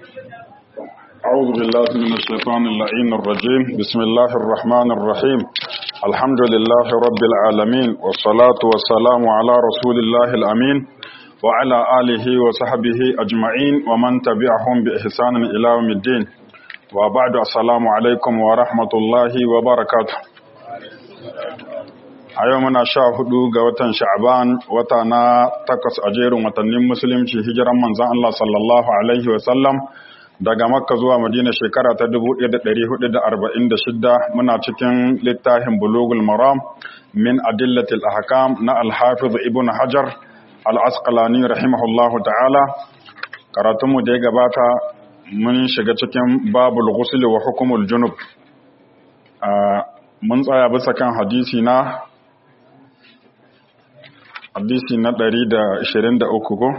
أعوذ بالله من الشيطان اللعين الرجيم بسم الله الرحمن الرحيم الحمد لله رب العالمين والصلاة والسلام على رسول الله الأمين وعلى آله وصحبه أجمعين ومن تبعهم بإحسان إلى يوم الدين وبعد السلام عليكم ورحمة الله وبركاته a yau muna sha hudu ga watan sha'ban wata na takwas a jerin watannin musulunci hijiran manzan Allah sallallahu alaihi wasallam daga makka zuwa madina shekara ta 1446 muna cikin littafin bulugul maram min adillatil ahkam na alhafiz ibn hajar al-asqalani rahimahullahu ta'ala karatunmu da ya gabata mun shiga cikin babul ghusl wa hukumul junub mun tsaya bisa kan hadisi na hadisi na 123 ko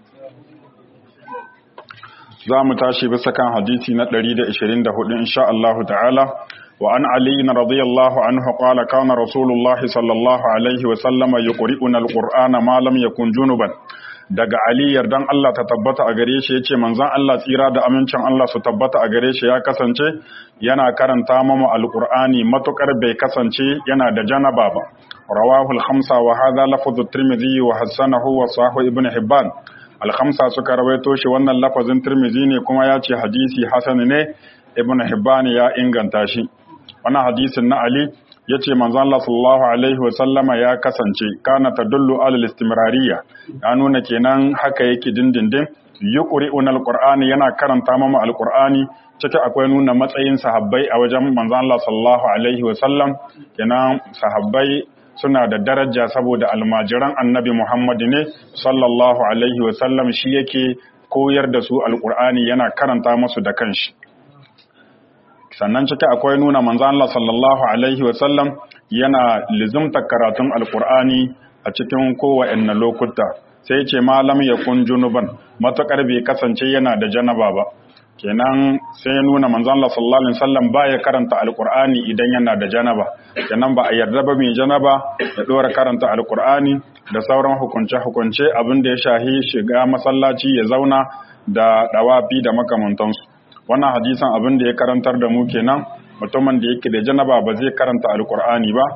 za mu tashi bisa kan hadisi na 124 insha Allah ta'ala wa an ali radiyallahu anhu qala kana rasulullah sallallahu alaihi wa sallama yuqri'una alqur'ana ma lam yakun junuban daga ali yardan Allah ta tabbata a gare shi yace manzon Allah tsira da amincin Allah su tabbata a gare shi ya kasance yana karanta mamu alqur'ani matukar bai kasance yana da janaba ba رواه الخمسة وهذا لفظ الترمذي وحسنه وصححه ابن حبان الخمسة suka rawaito shi wannan lafazin Tirmidhi ne kuma ya ce hadisi hasan ne Ibn Hibban ya inganta shi wannan hadisin na Ali yace manzo Allah sallallahu alaihi wa sallama ya kasance kana tadullu ala istimrariyya ya nuna kenan haka yake dindindin yuqri'una alqur'ani yana karanta mama alqur'ani ciki akwai nuna matsayin sahabbai a wajen manzo Allah sallallahu alaihi wa sallam kenan sahabbai suna da daraja saboda almajiran annabi Muhammad ne sallallahu alaihi wasallam shi yake koyar da su alkur'ani yana karanta musu da kanshi sannan ciki akwai nuna manzo Allah sallallahu alaihi wasallam yana lizumta karatun alkur'ani a cikin kowanne lokuta sai ce malam yakun junuban matakar bai kasance yana da janaba ba kenan sai ya nuna manzon Allah sallallahu alaihi wasallam baya karanta alqur'ani idan yana da janaba kenan ba a yarda ba mai janaba ya dora karanta alqur'ani da sauran hukunce hukunce abin da ya shahi shiga masallaci ya zauna da dawafi da makamantansu wannan hadisan abin da ya karantar da mu kenan mutumin da yake da janaba ba zai karanta alqur'ani ba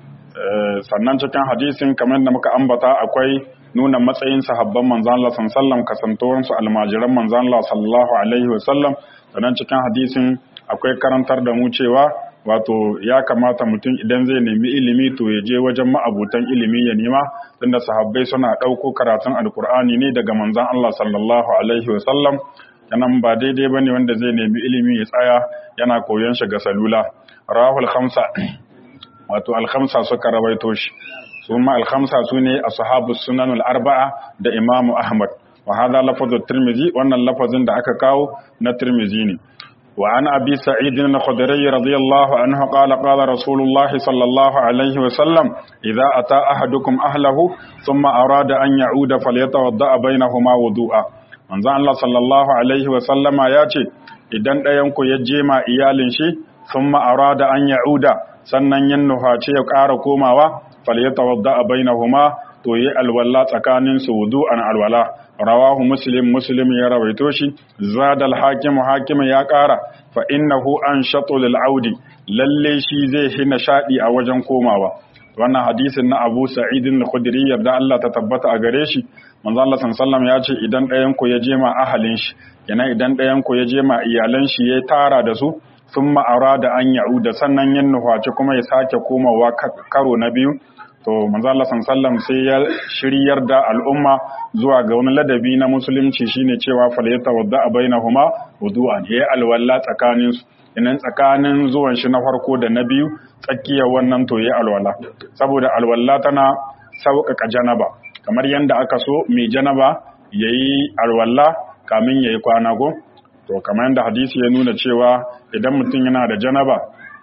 sannan cikin hadisin kamar da muka ambata akwai nuna matsayin sahabban manzan Allah sallallahu kasantowarsu almajiran manzan Allah sallallahu alaihi wasallam sannan cikin hadisin akwai karantar da mu cewa wato ya kamata mutum idan zai nemi ilimi to ya je wajen ma'abutan ilimi ya nema tunda sahabbai suna ɗauko karatun alkur'ani ne daga manzan Allah sallallahu alaihi wasallam yanan ba daidai bane wanda zai nemi ilimi ya tsaya yana koyon shi ga salula rahul khamsa wato al-khamsa suka rawaito shi ثم الخمسة سنة أصحاب السنن الأربعة دا إمام أحمد وهذا لفظ الترمذي وأن اللفظ دا أكاكاو نترمذيني وعن أبي سعيد الخدري رضي الله عنه قال قال رسول الله صلى الله عليه وسلم إذا أتى أحدكم أهله ثم أراد أن يعود فليتوضأ بينهما وضوءا manzo Allah sallallahu alaihi wa sallama ya ce idan ɗayanku ya je ma iyalin shi thumma arada an ya'uda sannan yin nuhace ya ƙara komawa falyatawadda bainahuma to yi alwala tsakanin su wudu'an alwala rawahu muslim muslim ya rawaito shi zadal hakim hakim ya kara fa innahu anshatu lil audi lalle shi zai hina shadi a wajen komawa wannan hadisin na Abu Sa'id al-Khudri yarda Allah ta tabbata a gare shi manzo Allah sallallahu ya ce idan ɗayan ku ya je ma ahalin shi yana idan ɗayan ku ya je ma iyalan shi ya tara da su sun ma'ara da an ya'uda sannan yin nufaci kuma ya sake komawa karo na biyu to manzala sallam sai ya shiryar da al'umma zuwa ga wani ladabi na musulunci shine cewa falyata wadda a bainahuma wudu'an ya alwala tsakanin su inan tsakanin zuwan shi na farko da na biyu tsakiyar wannan to ya alwala saboda alwala tana sauƙaƙa janaba kamar yadda aka so mai janaba yayi alwala kamin yayi kwana go to kamar yadda hadisi ya nuna cewa idan mutum yana da janaba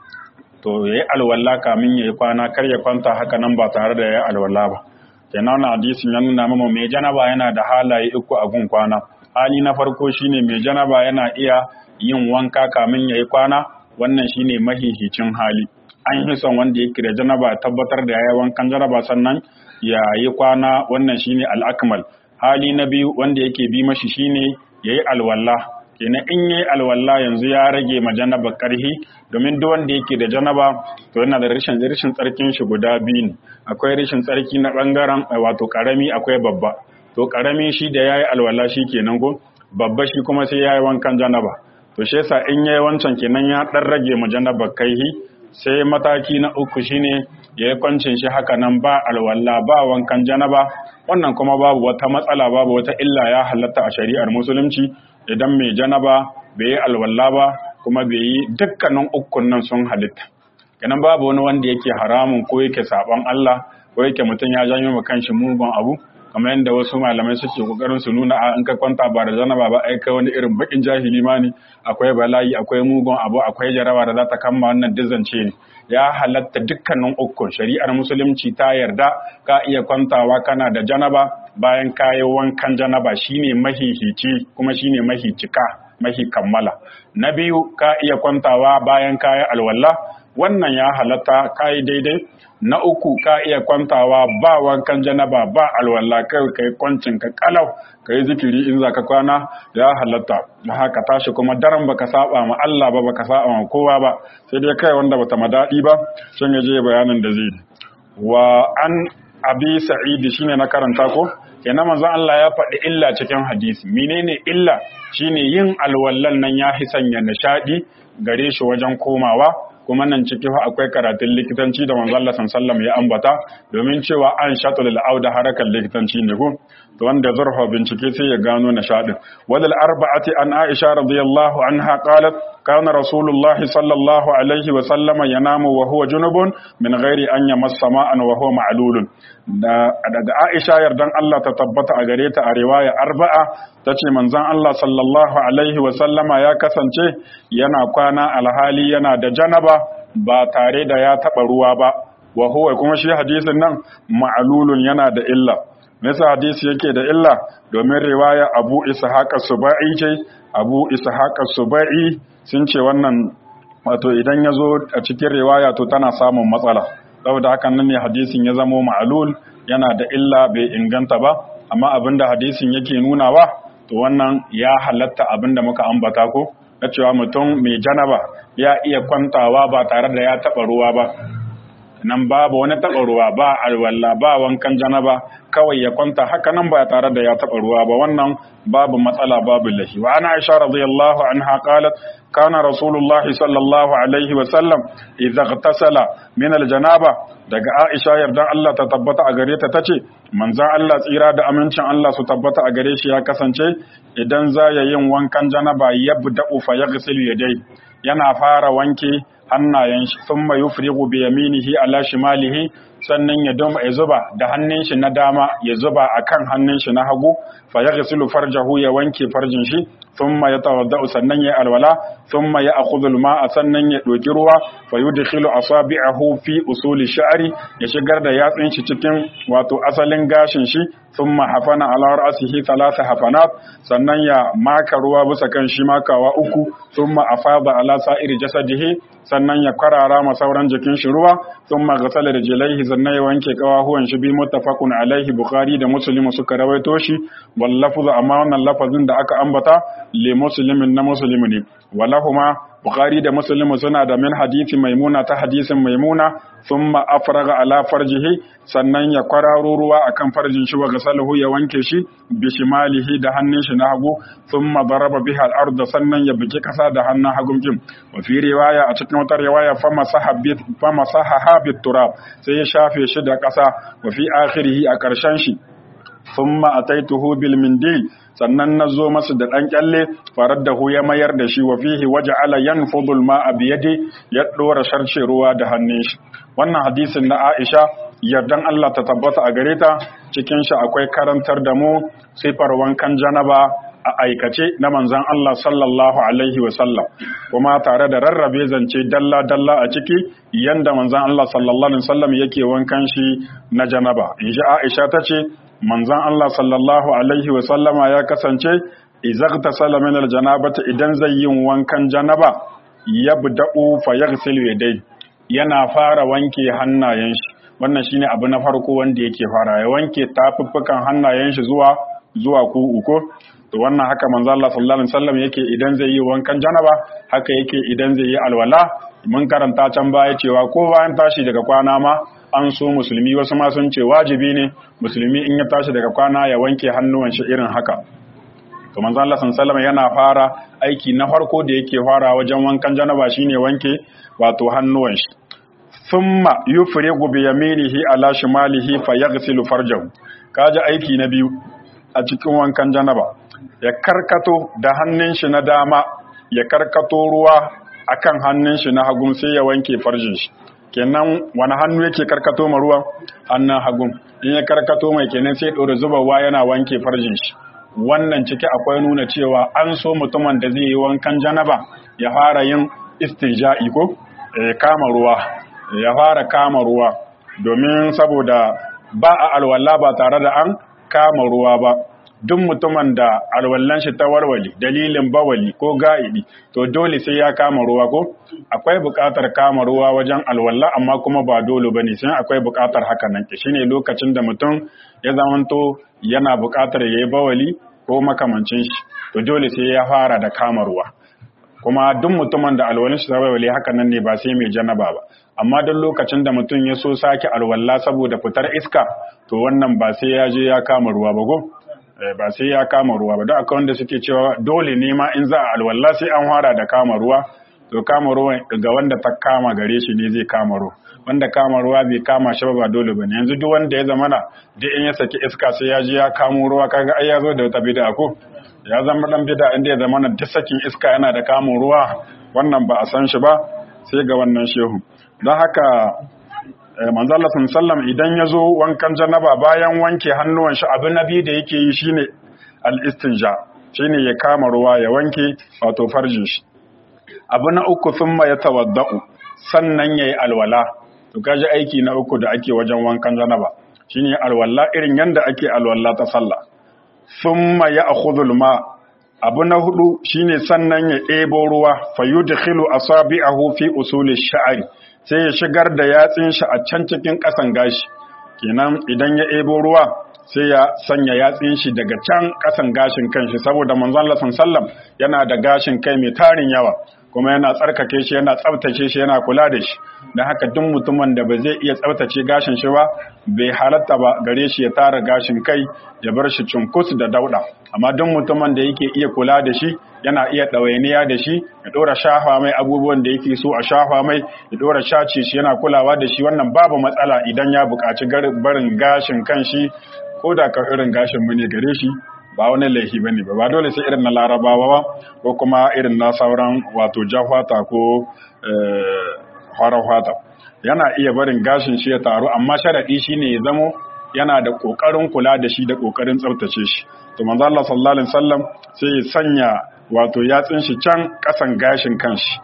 to ya yi alwala kamin ya yi kwana kar ya kwanta haka nan ba tare da ya yi alwala ba kenan wannan hadisin ya nuna mama mai janaba yana da halaye uku a gun kwana hali na farko shine mai janaba yana iya yin wanka kamin ya yi kwana wannan shine mahihicin hali an yi son wanda yake da janaba tabbatar da ya yi wankan janaba sannan ya yi kwana wannan shine al'akmal hali na biyu wanda yake bi mashi shine ya yi alwala kenan in yayi alwala yanzu ya rage ma janaba karhi domin duk wanda yake da janaba to yana da rashin rashin tsarkin shi guda biyu ne akwai rashin tsarki na bangaren wato karami akwai babba to karami shi da yayi alwala shi kenan ko babba shi kuma sai yayi wankan janaba to shi yasa in yayi wancan kenan ya dan rage ma janaba kaihi sai mataki na uku shine ya yi kwancin shi haka nan ba alwala ba wankan janaba wannan kuma babu wata matsala babu wata illa ya halatta a shari'ar musulunci idan mai janaba bai yi alwala ba kuma bai yi dukkanin ukun nan sun halitta kenan babu wani wanda yake haramun ko yake saban Allah ko yake mutum ya janyo ma kanshi mugun abu kamar yadda wasu malamai suke kokarin su nuna a in ka kwanta ba da janaba ba ai kai wani irin bakin jahili ma ne akwai bala'i akwai mugun abu akwai jaraba da za ta kama wannan dizance ne ya halatta dukkanin ukun shari'ar musulunci ta yarda ka iya kwantawa kana da janaba bayan kayi wankan janaba shine mahihici kuma shine mahicika mahi kammala na biyu ka iya kwantawa bayan kayi alwala wannan ya halatta kayi daidai na uku ka iya kwantawa ba wankan janaba ba alwala kai kai kwancin ka kalau kai zikiri in zaka kwana ya halatta haka tashi kuma daren baka saba ma Allah ba baka saba ma kowa ba sai dai kai wanda bata madadi ba shin yaje bayanin da zai wa an abi sa'id shine na karanta ko kenan manzon Allah ya faɗi illa cikin hadisi menene illa shine yin alwallan nan ya hisanya nishadi gare shi wajen komawa kuma nan ciki fa akwai karatun likitanci da manzo Allah sallallahu ya ambata domin cewa an shatul auda harakan likitanci ne ko to wanda zurfa bincike sai ya gano nishadin wadal arba'ati an Aisha radiyallahu anha qalat kana rasulullahi sallallahu alaihi wa sallama yanamu wa huwa junubun min ghairi an yamassa ma'an wa huwa ma'lulun da daga Aisha yardan Allah ta tabbata a gare ta a riwaya arba'a tace manzon Allah sallallahu alaihi wa sallama ya kasance yana kwana alhali yana da janaba ba tare da ya taba ruwa ba wa huwa kuma shi hadisin nan ma'lulun yana da illa Nisa hadisi yake da illa domin riwaya Abu Ishaq Subai ce Abu Ishaq Subai sun ce wannan wato idan ya zo a cikin riwaya to tana samun matsala saboda hakan nan ne hadisin ya zamo ma'alul yana da illa bai inganta ba amma abinda hadisin yake nunawa to wannan ya halatta abinda muka ambata ko na cewa mutum mai janaba ya iya kwantawa ba tare da ya taɓa ruwa ba nan babu wani taɓa ruwa ba alwala ba wankan janaba kawai ya kwanta haka nan ba tare da ya taɓa ruwa ba wannan babu matsala babu lahi wa ana aisha radiyallahu anha qalat kana rasulullah sallallahu alaihi wa sallam idza ightasala min aljanaba daga aisha yardan Allah ta tabbata a gare ta tace manzon Allah tsira da amincin Allah su tabbata a gare shi ya kasance idan za ya yin wankan janaba yabda'u fa yaghsilu yadai yana fara wanke hannayen shi sun mai yufrigu bi yaminihi ala shimalihi sannan ya doma ya zuba da hannun shi na dama ya zuba akan hannun shi na hagu fa yaghsilu farjahu ya wanke farjin shi thumma yatawaddau sannan ya alwala thumma ya akhudhu alma'a sannan ya doki ruwa fa yudkhilu asabi'ahu fi usuli sha'ri ya shigar da yatsun shi cikin wato asalin gashin shi thumma hafana ala ra'sihi thalatha hafanat sannan ya maka ruwa bisa kan shi makawa uku thumma afada ala sa'iri jasadihi sannan ya kwarara ma sauran jikin shi ruwa thumma ghasala rijlaihi sannan ya wanke kawahuwan shi bi muttafaqun alaihi bukhari da muslim suka rawaito shi wal lafzu amma wannan lafazin da aka ambata li muslimin na muslimi ne walahuma bukhari da muslim suna da min hadisi maimuna ta hadisin maimuna thumma afraga ala farjihi sannan ya kwararo ruwa akan farjin shi wa ghasalahu ya wanke shi bi shimalihi da hannun shi na hagu thumma daraba biha al-ard sannan ya biki kasa da hannun hagun jin wa fi riwaya a cikin wata riwaya fama sahabit fama sahaha bit turab sai ya shafe shi da kasa wa fi akhirih a karshen shi thumma ataituhu bil mindil sannan na zo masa da ɗan ƙyalle farar da ya mayar da shi wa fihi waje ala yan fudul ma a biyade ya ɗora sharce ruwa da hannun shi wannan hadisin na aisha yardan allah ta tabbata a gare ta cikin shi akwai karantar da mu sifar wankan janaba a aikace na manzan allah sallallahu alaihi wa sallam kuma tare da rarrabe zance dalla dalla a ciki yanda manzan allah sallallahu alaihi wa sallam yake wankan shi na janaba in ji aisha ta ce manzan Allah sallallahu Alaihi wasallama ya kasance izakta salamin aljanabata idan zai yin wankan janaba ya buda'u fa ya dai yana fara wanke hannayen shi wannan shine abu na farko wanda yake fara ya wanke tafuffukan hannayen shi zuwa zuwa ku'u ko to wannan haka manzo Allah sallallahu alaihi wasallam yake idan zai yi wankan janaba haka yake idan zai yi alwala mun karanta can baya cewa ko bayan tashi daga kwana ma an so musulmi wasu ma sun ce wajibi ne musulmi in ya tashi daga kwana ya wanke hannuwan shi irin haka to manzo Allah sallallahu alaihi yana fara aiki na farko da yake fara wajen wankan janaba shine wanke wato hannuwan shi thumma yufrigu bi yaminihi ala shimalihi fayaghsilu farjahu kaji aiki na biyu a cikin wankan janaba ya karkato da hannun shi na dama ya karkato ruwa akan hannun shi na hagun sai ya wanke farjin shi kenan wani hannu yake karkato ma ruwan hannun hagun in ya karkato mai kenan sai ɗora zubawa yana wanke farjin shi wannan ciki akwai nuna cewa an so mutumin da zai yi wankan janaba ya fara yin istinja'i ko ya kama ruwa ya fara kama ruwa domin saboda ba a alwala ba tare da an kama ruwa ba duk mutumin da alwallan shi ta warwali dalilin bawali ko ga'idi to dole sai ya kama ruwa ko akwai buƙatar kama ruwa wajen alwalla amma kuma ba dole bane sai akwai buƙatar haka nan shine lokacin da mutum ya zamanto yana buƙatar yayi bawali ko makamancin shi to dole sai ya fara da kama ruwa kuma duk mutumin da alwalin shi ta warwale haka nan ne ba sai mai janaba ba amma duk lokacin da mutum ya so sake alwalla saboda fitar iska to wannan ba sai ya je ya kama ruwa ba go ba sai ya kama ruwa ba don akwai wanda suke cewa dole ne ma in za a alwala sai an fara da kama ruwa to kama ruwa ga wanda ta kama gare shi ne zai kama ruwa wanda kama ruwa bai kama shi ba dole bane yanzu duk wanda ya zamana duk in ya saki iska sai ya ji ya kamo ruwa kaga ai ya zo da wata bid'a ko ya zama dan bid'a inda ya zamana duk sakin iska yana da kamun ruwa wannan ba a san shi ba sai ga wannan shehu don haka manzo Allah sallam idan ya zo wankan janaba bayan wanke hannuwan shi abin nabi da yake yi shine al-istinja shine ya kama ruwa ya wanke wato farjin shi abu na uku thumma yatawaddau sannan yayi alwala to kaji aiki na uku da ake wajen wankan janaba shine alwala irin yanda ake alwala ta sallah thumma ya'khudhu al-ma abu na hudu shine sannan ya ɗebo ruwa fayudkhilu asabi'ahu fi usuli sha'ri sai ya shigar da yatsin shi a can cikin ƙasan gashi kenan idan ya ebo ruwa sai ya sanya yatsin shi daga can ƙasan gashin kanshi saboda manzon Allah sallam yana da gashin kai mai tarin yawa kuma yana tsarkake shi yana tsaftace shi yana kula da shi don haka duk mutumin da ba zai iya tsaftace gashin shi ba bai halatta ba gare shi ya tara gashin kai ya bar shi cunkus da dauda amma duk mutumin da yake iya kula da shi yana iya ɗawainiya da shi ya ɗora shafa mai abubuwan da yake so a shafa mai ya ɗora shace shi yana kulawa da shi wannan babu matsala idan ya buƙaci barin gashin kan shi ko da ka irin gashin mu ne gare shi ba wani laifi ba ne ba ba dole sai irin na larabawa ba ko kuma irin na sauran wato jahwata ko farar fata yana iya barin gashin shi ya taru amma sharaɗi shi ne ya zamo yana da ƙoƙarin kula da shi da ƙoƙarin tsaftace shi to manzo Allah sallallahu alaihi wasallam sai ya sanya wato yatsin shi can ƙasan gashin kanshi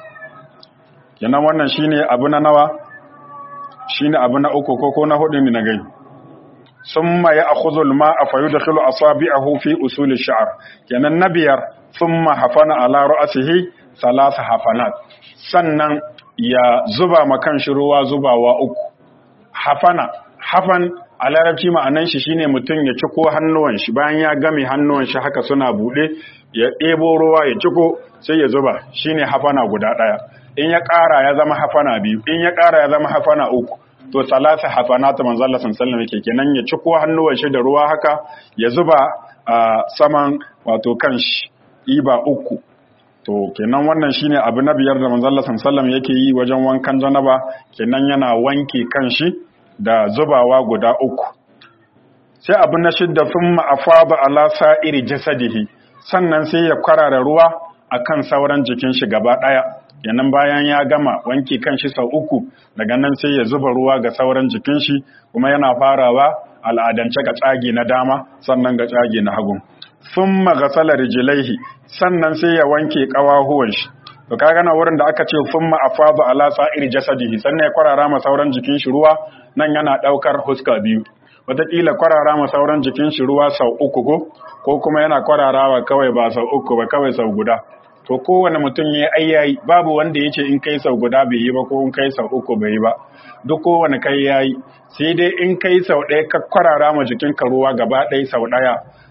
kenan wannan shine abu na nawa shine abu na uku ko ko na hudu ne na gani ثم يأخذ الماء فيدخل أصابعه في أصول الشعر يعني نبيار ثم حفن على رأسه ثلاث حفنات sannan ya zuba makan shi ruwa zubawa uku hafana hafan a larabci ma'anan shi shine mutum ya ciko hannuwan shi bayan ya game hannuwan shi haka suna bude ya ɗebo ruwa ya ciko sai ya zuba shine hafana guda ɗaya in ya ƙara ya zama hafana biyu in ya ƙara ya zama hafana uku to salasa hafanata manzo Allah sallallahu alaihi kenan ya ciko hannuwan shi da ruwa haka ya zuba a saman wato kanshi iba uku to kenan wannan shine abu na biyar da manzo Allah sallallahu yake yi wajen wankan janaba kenan yana wanke kanshi da zubawa guda uku sai abu na shidda thumma afada ala sa'iri jasadihi sannan sai ya kwarara ruwa akan sauran jikin shi gaba daya yanan bayan ya gama wanke kanshi sau uku daga nan sai ya zuba ruwa ga sauran jikin shi kuma yana farawa al'adance ga tsage na dama sannan ga tsage na hagu thumma ghasala rijlaihi sannan sai ya wanke kawahuwan shi to kaga na wurin da aka ce thumma afada ala sa'ir jasadihi sannan ya kwarara ma sauran jikin shi ruwa nan yana daukar huska biyu wataƙila kwarara ma sauran jikin shi ruwa sau uku ko ko kuma yana kwararawa kawai ba sau uku ba kawai sau guda to kowane mutum ya ayyayi babu wanda ya ce in kai sau guda bai yi ba ko in kai sau uku bai yi ba duk kowane kai ya yi sai dai in kai sau ɗaya ka kwarara ma jikinka ruwa gaba ɗaya sau ɗaya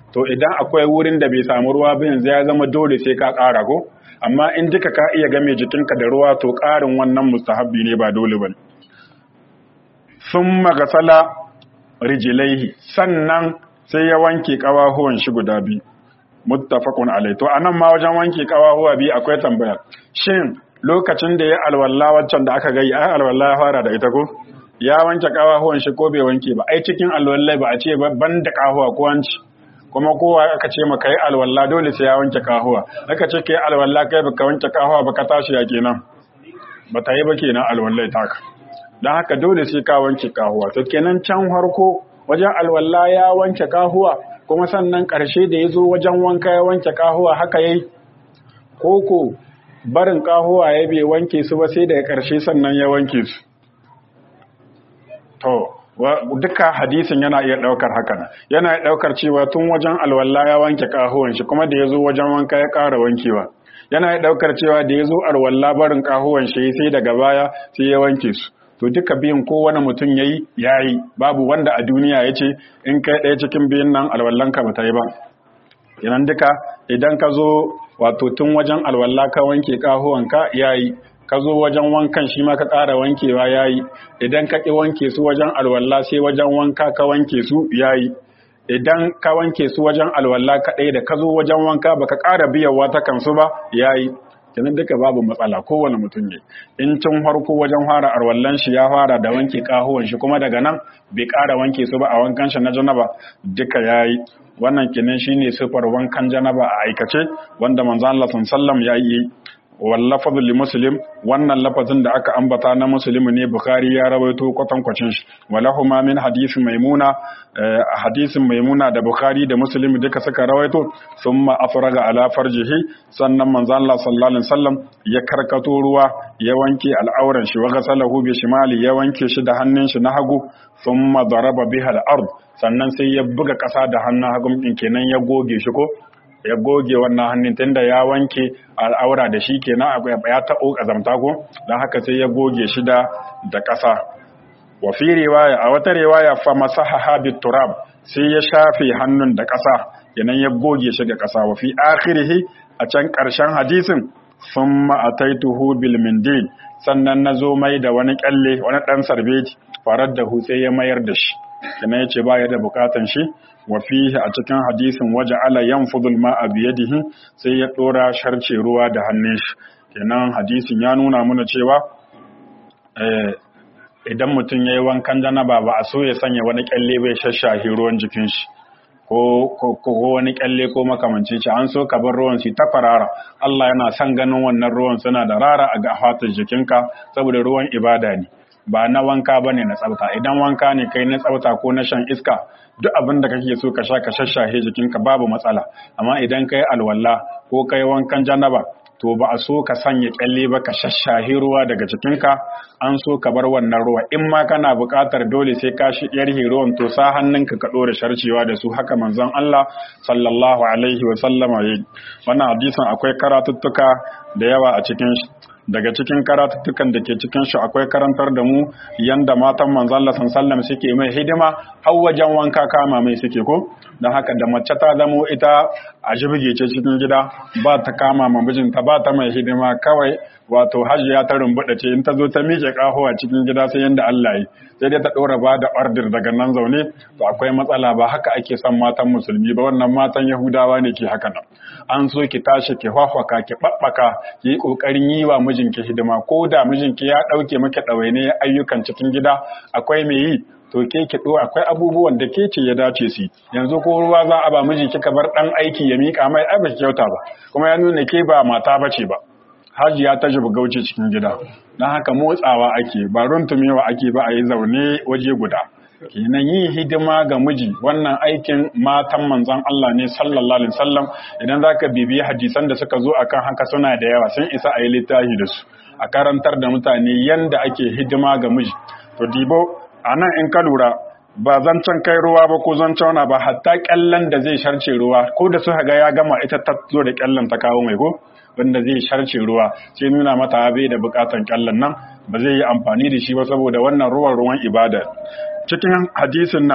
to idan akwai wurin da bai samu ruwa ba yanzu ya zama dole sai ka ƙara ko amma in duka ka iya game jikinka da ruwa to ƙarin wannan mustahabbi ne ba dole ba sun magasala rijilaihi sannan sai ya wanke ƙawahuwan shi guda biyu muttafaqun alai to anan ma wajen wanke ƙawahuwa biyu akwai tambaya shin lokacin da ya alwalla waccan da aka gayi ai alwalla ya fara da ita ko ya wanke ƙawahuwan shi ko bai wanke ba ai cikin alwallai ba a ce ban da ƙahuwa ko wanci kuma kowa aka ce maka yi alwalla dole sai ya wanke kahuwa aka ce ka yi alwalla kai baka wanke kahuwa baka tashi ya kenan ba ta yi ba kenan alwallai taka don haka dole sai ka wanke kahuwa to kenan can harko wajen alwalla ya wanke kahuwa kuma sannan ƙarshe da ya zo wajen wanka ya wanke kahuwa haka yayi koko barin kahuwa ya bai wanke su ba sai daga ƙarshe sannan ya wanke su to duka hadisin yana iya daukar haka yana iya daukar cewa tun wajen alwala ya wanke kahuwan shi kuma da ya zo wajen wanka ya ƙara wankewa yana iya daukar cewa da ya zo alwala barin kahuwan shi sai daga baya sai ya wanke su to duka biyun kowane mutum yayi yayi babu wanda a duniya ya ce in kai ɗaya cikin biyun nan alwallanka ba ta yi ba idan duka idan ka zo wato tun wajen alwala ka wanke kahuwanka yayi ka zo wajen wankan shi ma ka ƙara wankewa ya yi idan ka ƙi wanke su wajen alwala sai wajen wanka ka wanke su ya yi idan ka wanke su wajen alwala kaɗai da ka zo wajen wanka baka ƙara biyawa ta kansu ba ya yi kenan duka babu matsala kowane mutum ne in tun farko wajen fara alwallan shi ya fara da wanke ƙahuwan shi kuma daga nan bai ƙara wanke su ba a wankan shi na janaba duka ya yi wannan kenan shine sifar wankan janaba a aikace wanda manzon Allah sallallahu ya yi wallafazin li muslim wannan lafazin da aka ambata na muslim ne bukhari ya rawaito kwatankwacin shi walahuma min hadisin maimuna hadisin maimuna da bukhari da muslim duka suka rawaito thumma afraga ala farjihi sannan manzo Allah sallallahu alaihi wasallam ya karkato ruwa ya wanke al'auran shi wa ghasalahu bi shimali ya wanke shi da hannun shi na hagu thumma daraba biha al-ard sannan sai ya buga kasa da hannun hagu din kenan ya goge shi ko ya goge wannan hannun tunda ya wanke al'aura da shi kenan ya taɓo ƙazamta ko don haka sai ya goge shi da da ƙasa wa fi riwaya a wata riwaya fa masahaha bit turab sai ya shafe hannun da ƙasa kenan ya goge shi da ƙasa wa fi akhirih a can ƙarshen hadisin thumma ataituhu bil mindil sannan nazo mai da wani kyalle wani dan sarbeti farar da hutse ya mayar da shi kenan yace ba ya da bukatan shi wa fihi a cikin hadisin waje ala yanfudul ma'a biyadihi sai ya dora sharce ruwa da hannun shi kenan hadisin ya nuna mana cewa idan mutum yayi wankan janaba ba a so ya sanya wani kyalle bai shashahi ruwan jikin shi ko ko wani kyalle ko makamanci ce an so ka bar ruwan su ta farara Allah yana son ganin wannan ruwan suna da rara a ga fatar jikinka saboda ruwan ibada ne ba na wanka ba ne na tsafta idan wanka ne kai na tsafta ko na shan iska duk abin da kake so ka sha ka shashahe jikinka babu matsala amma idan kai alwala ko kai wankan janaba to ba a so ka sanya kyalle ba ka shashahe ruwa daga jikinka an so ka bar wannan ruwa in ma kana buƙatar dole sai ka shi yar ruwan to sa hannunka ka ɗora sharcewa da su haka manzon Allah sallallahu alaihi wa sallama yayi wannan hadisin akwai karatuttuka da yawa a cikin shi daga cikin karatuttukan da ke cikin shi akwai karantar da mu yanda matan manzon Allah sallallahu suke mai hidima har wajen wanka kama mai suke ko don haka da mace ta zamo ita a shibige ce cikin gida ba ta kama ma mijinta ba ta mai hidima kawai wato hajiya ta rumbuɗa ce in ta zo ta miƙe ƙaho a cikin gida sai yanda Allah yi sai dai ta ɗora ba da ordir daga nan zaune to akwai matsala ba haka ake son matan musulmi ba wannan matan yahudawa ne ke haka nan an so ki tashi ki hwahwaka ki ɓaɓɓaka ki yi ƙoƙarin yi wa mijinki hidima ko da mijinki ya ɗauke maki ɗawaine ayyukan cikin gida akwai mai yi to ke ki ɗo akwai abubuwan da ke ce ya dace su yanzu ko ruwa za a ba miji kika bar ɗan aiki ya miƙa mai ai ba kyauta ba kuma ya nuna ke ba mata bace ba hajiya ta jibi gauce cikin gida don haka motsawa ake ba runtumewa ake ba a yi zaune waje guda kenan yin hidima ga miji wannan aikin matan manzon Allah ne sallallahu alaihi wasallam idan zaka bibiyi hadisan da suka zo akan haka suna da yawa sun isa a yi littafi da su a karantar da mutane yanda ake hidima ga miji to dibo anan in ka lura ba zancen kai ruwa ba ko zancen wani ba hatta kyallan da zai sharce ruwa ko da suka ga ya gama ita ta zo da kyallan ta kawo mai ko wanda zai sharce ruwa sai nuna mata bai da bukatan kyallan nan ba zai yi amfani da shi ba saboda wannan ruwan ruwan ibada cikin hadisin nan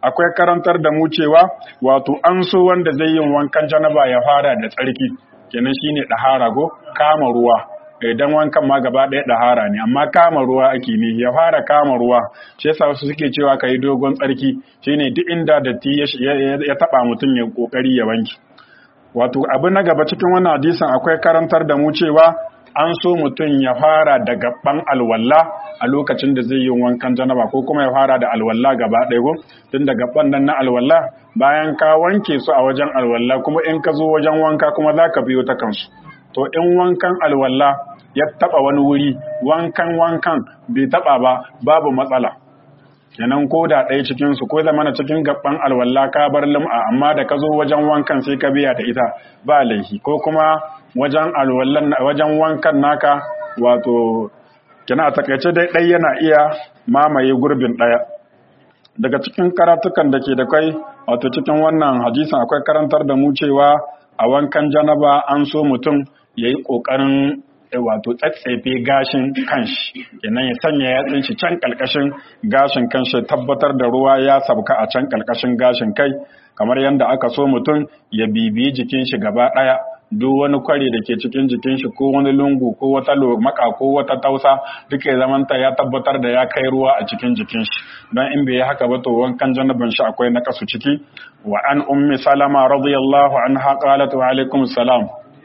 akwai karantar da mu cewa wato an so wanda zai yin wankan janaba ya fara da tsarki kenan shine dahara go kama ruwa idan wankan ma gaba ɗaya ɗahara ne amma kama ruwa ake ne ya fara kama ruwa shi yasa wasu suke cewa ka yi dogon tsarki shine duk inda datti ya taɓa mutum ya ƙoƙari ya wanke wato abu na gaba cikin wannan hadisin akwai karantar da mu cewa an so mutum ya fara da gaban alwalla a lokacin da zai yi wankan janaba ko kuma ya fara da alwalla gaba ɗaya ko tun da gaban nan na alwalla bayan ka wanke su a wajen alwalla kuma in ka zo wajen wanka kuma za ka biyo ta kansu to in wankan alwalla ya taba wani wuri wankan wankan bai taba ba babu matsala kenan ko da ɗaya cikin su ko zamana cikin gaban alwalla ka bar lum'a amma da ka zo wajen wankan sai ka biya da ita ba laifi ko kuma wajen alwallan wajen wankan naka wato kina a takaice dai ɗaya yana iya mamaye gurbin ɗaya daga cikin karatukan da ke da kai wato cikin wannan hadisin akwai karantar da mu cewa a wankan janaba an so mutum ya yi ƙoƙarin wato tsatsefe gashin kanshi kenan ya sanya yatsun shi can ƙalƙashin gashin kanshi tabbatar da ruwa ya sabka a can ƙalƙashin gashin kai kamar yadda aka so mutum ya bibiyi jikin shi gaba ɗaya duk wani kwari da ke cikin jikin shi ko wani lungu ko wata maka ko wata tausa duk ya zamanta ya tabbatar da ya kai ruwa a cikin jikin shi don in bai yi haka ba to wankan janabin shi akwai na kasu ciki wa an ummi salama radiyallahu anha qalat wa alaikum salam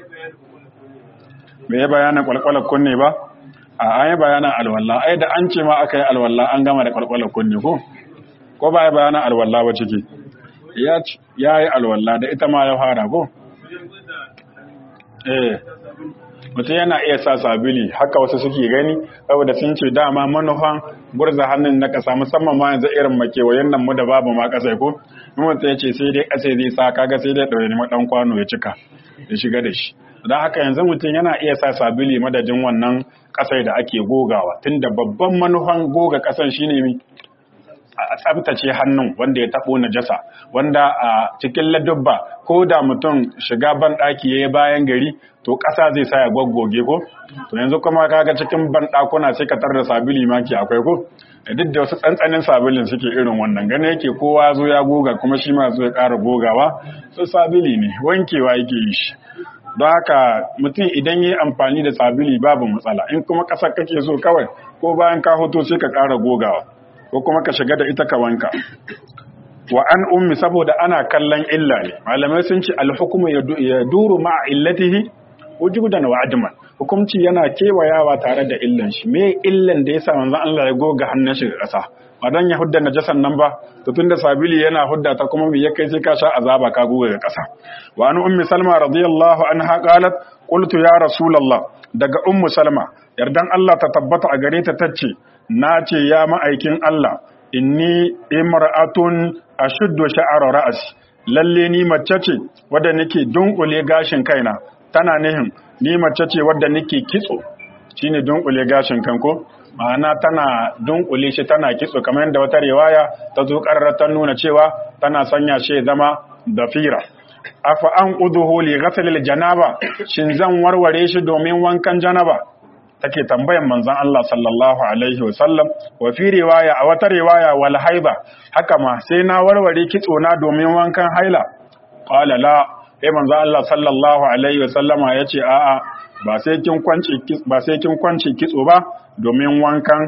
bai yi bayanin kwalkwalar kunne ba a an yi bayanin alwalla ai da an ce ma aka yi alwalla an gama da kwalkwalar kunne ko ko ba yi bayanin alwalla ba ciki ya yi alwalla da ita ma ya fara ko eh mutum yana iya sa sabili haka wasu suke gani saboda sun ce dama manufan gurza hannun na kasa musamman ma yanzu irin makewayen nan mu da babu ma kasa ko mutum ya ce sai dai kasa zai sa kaga sai dai ɗaure maɗan kwano ya cika ya shiga da shi don haka yanzu mutum yana iya sa sabili madadin wannan kasai da ake gogawa tunda babban manufan goga kasan shine mi a tsabtace hannun wanda ya taɓo najasa wanda a cikin ladubba ko da mutum shiga ban ɗaki ya yi bayan gari to ƙasa zai sa ya gwaggoge ko to yanzu kuma kaga cikin ban ɗakuna sai ka da sabili maki akwai ko duk da wasu tsantsanin sabilin suke irin wannan gane yake kowa zo ya goga kuma shi ma zo ya ƙara gogawa su sabili ne wankewa yake yi shi don haka mutum idan yi amfani da sabili babu matsala in kuma ƙasar kake so kawai ko bayan ka hoto sai ka ƙara gogawa ko kuma ka shiga da ita ka wanka wa an ummi saboda ana kallon illa ne malamai sun ce alhukumu ya duru ma'a illatihi wujudan wa adman hukumci yana kewayawa tare da illan shi me illan da yasa manzon Allah ya goga hannun shi ga ƙasa ba dan ya hudda najasan nan ba to tunda sabili yana hudda ta kuma me ya kai sai ka sha azaba ka goga ga ƙasa wa an ummi salma radiyallahu anha qalat qultu ya rasulullah daga ummu salma yardan Allah ta tabbata a gare ta tace na ce ya ma'aikin Allah inni imra'atun ashuddu sha'ara ra'si lalle ni mace ce wadda nake dunkule gashin kaina tana nihin ni mace ce wadda nake kitso shine dunkule gashin kanko ma'ana tana dunkule shi tana kitso kamar yadda wata riwaya ta zo ta nuna cewa tana sanya shi zama dafira afa an quduhu li ghasl janaba shin zan warware shi domin wankan janaba take tambayan manzon Allah sallallahu alaihi wasallam wa fi riwaya a wata riwaya wal haiba haka ma sai na warware kitso na domin wankan haila qala la sai manzon Allah sallallahu alaihi wasallama yace a'a ba sai kin kwance ba sai kin kwance kitso ba domin wankan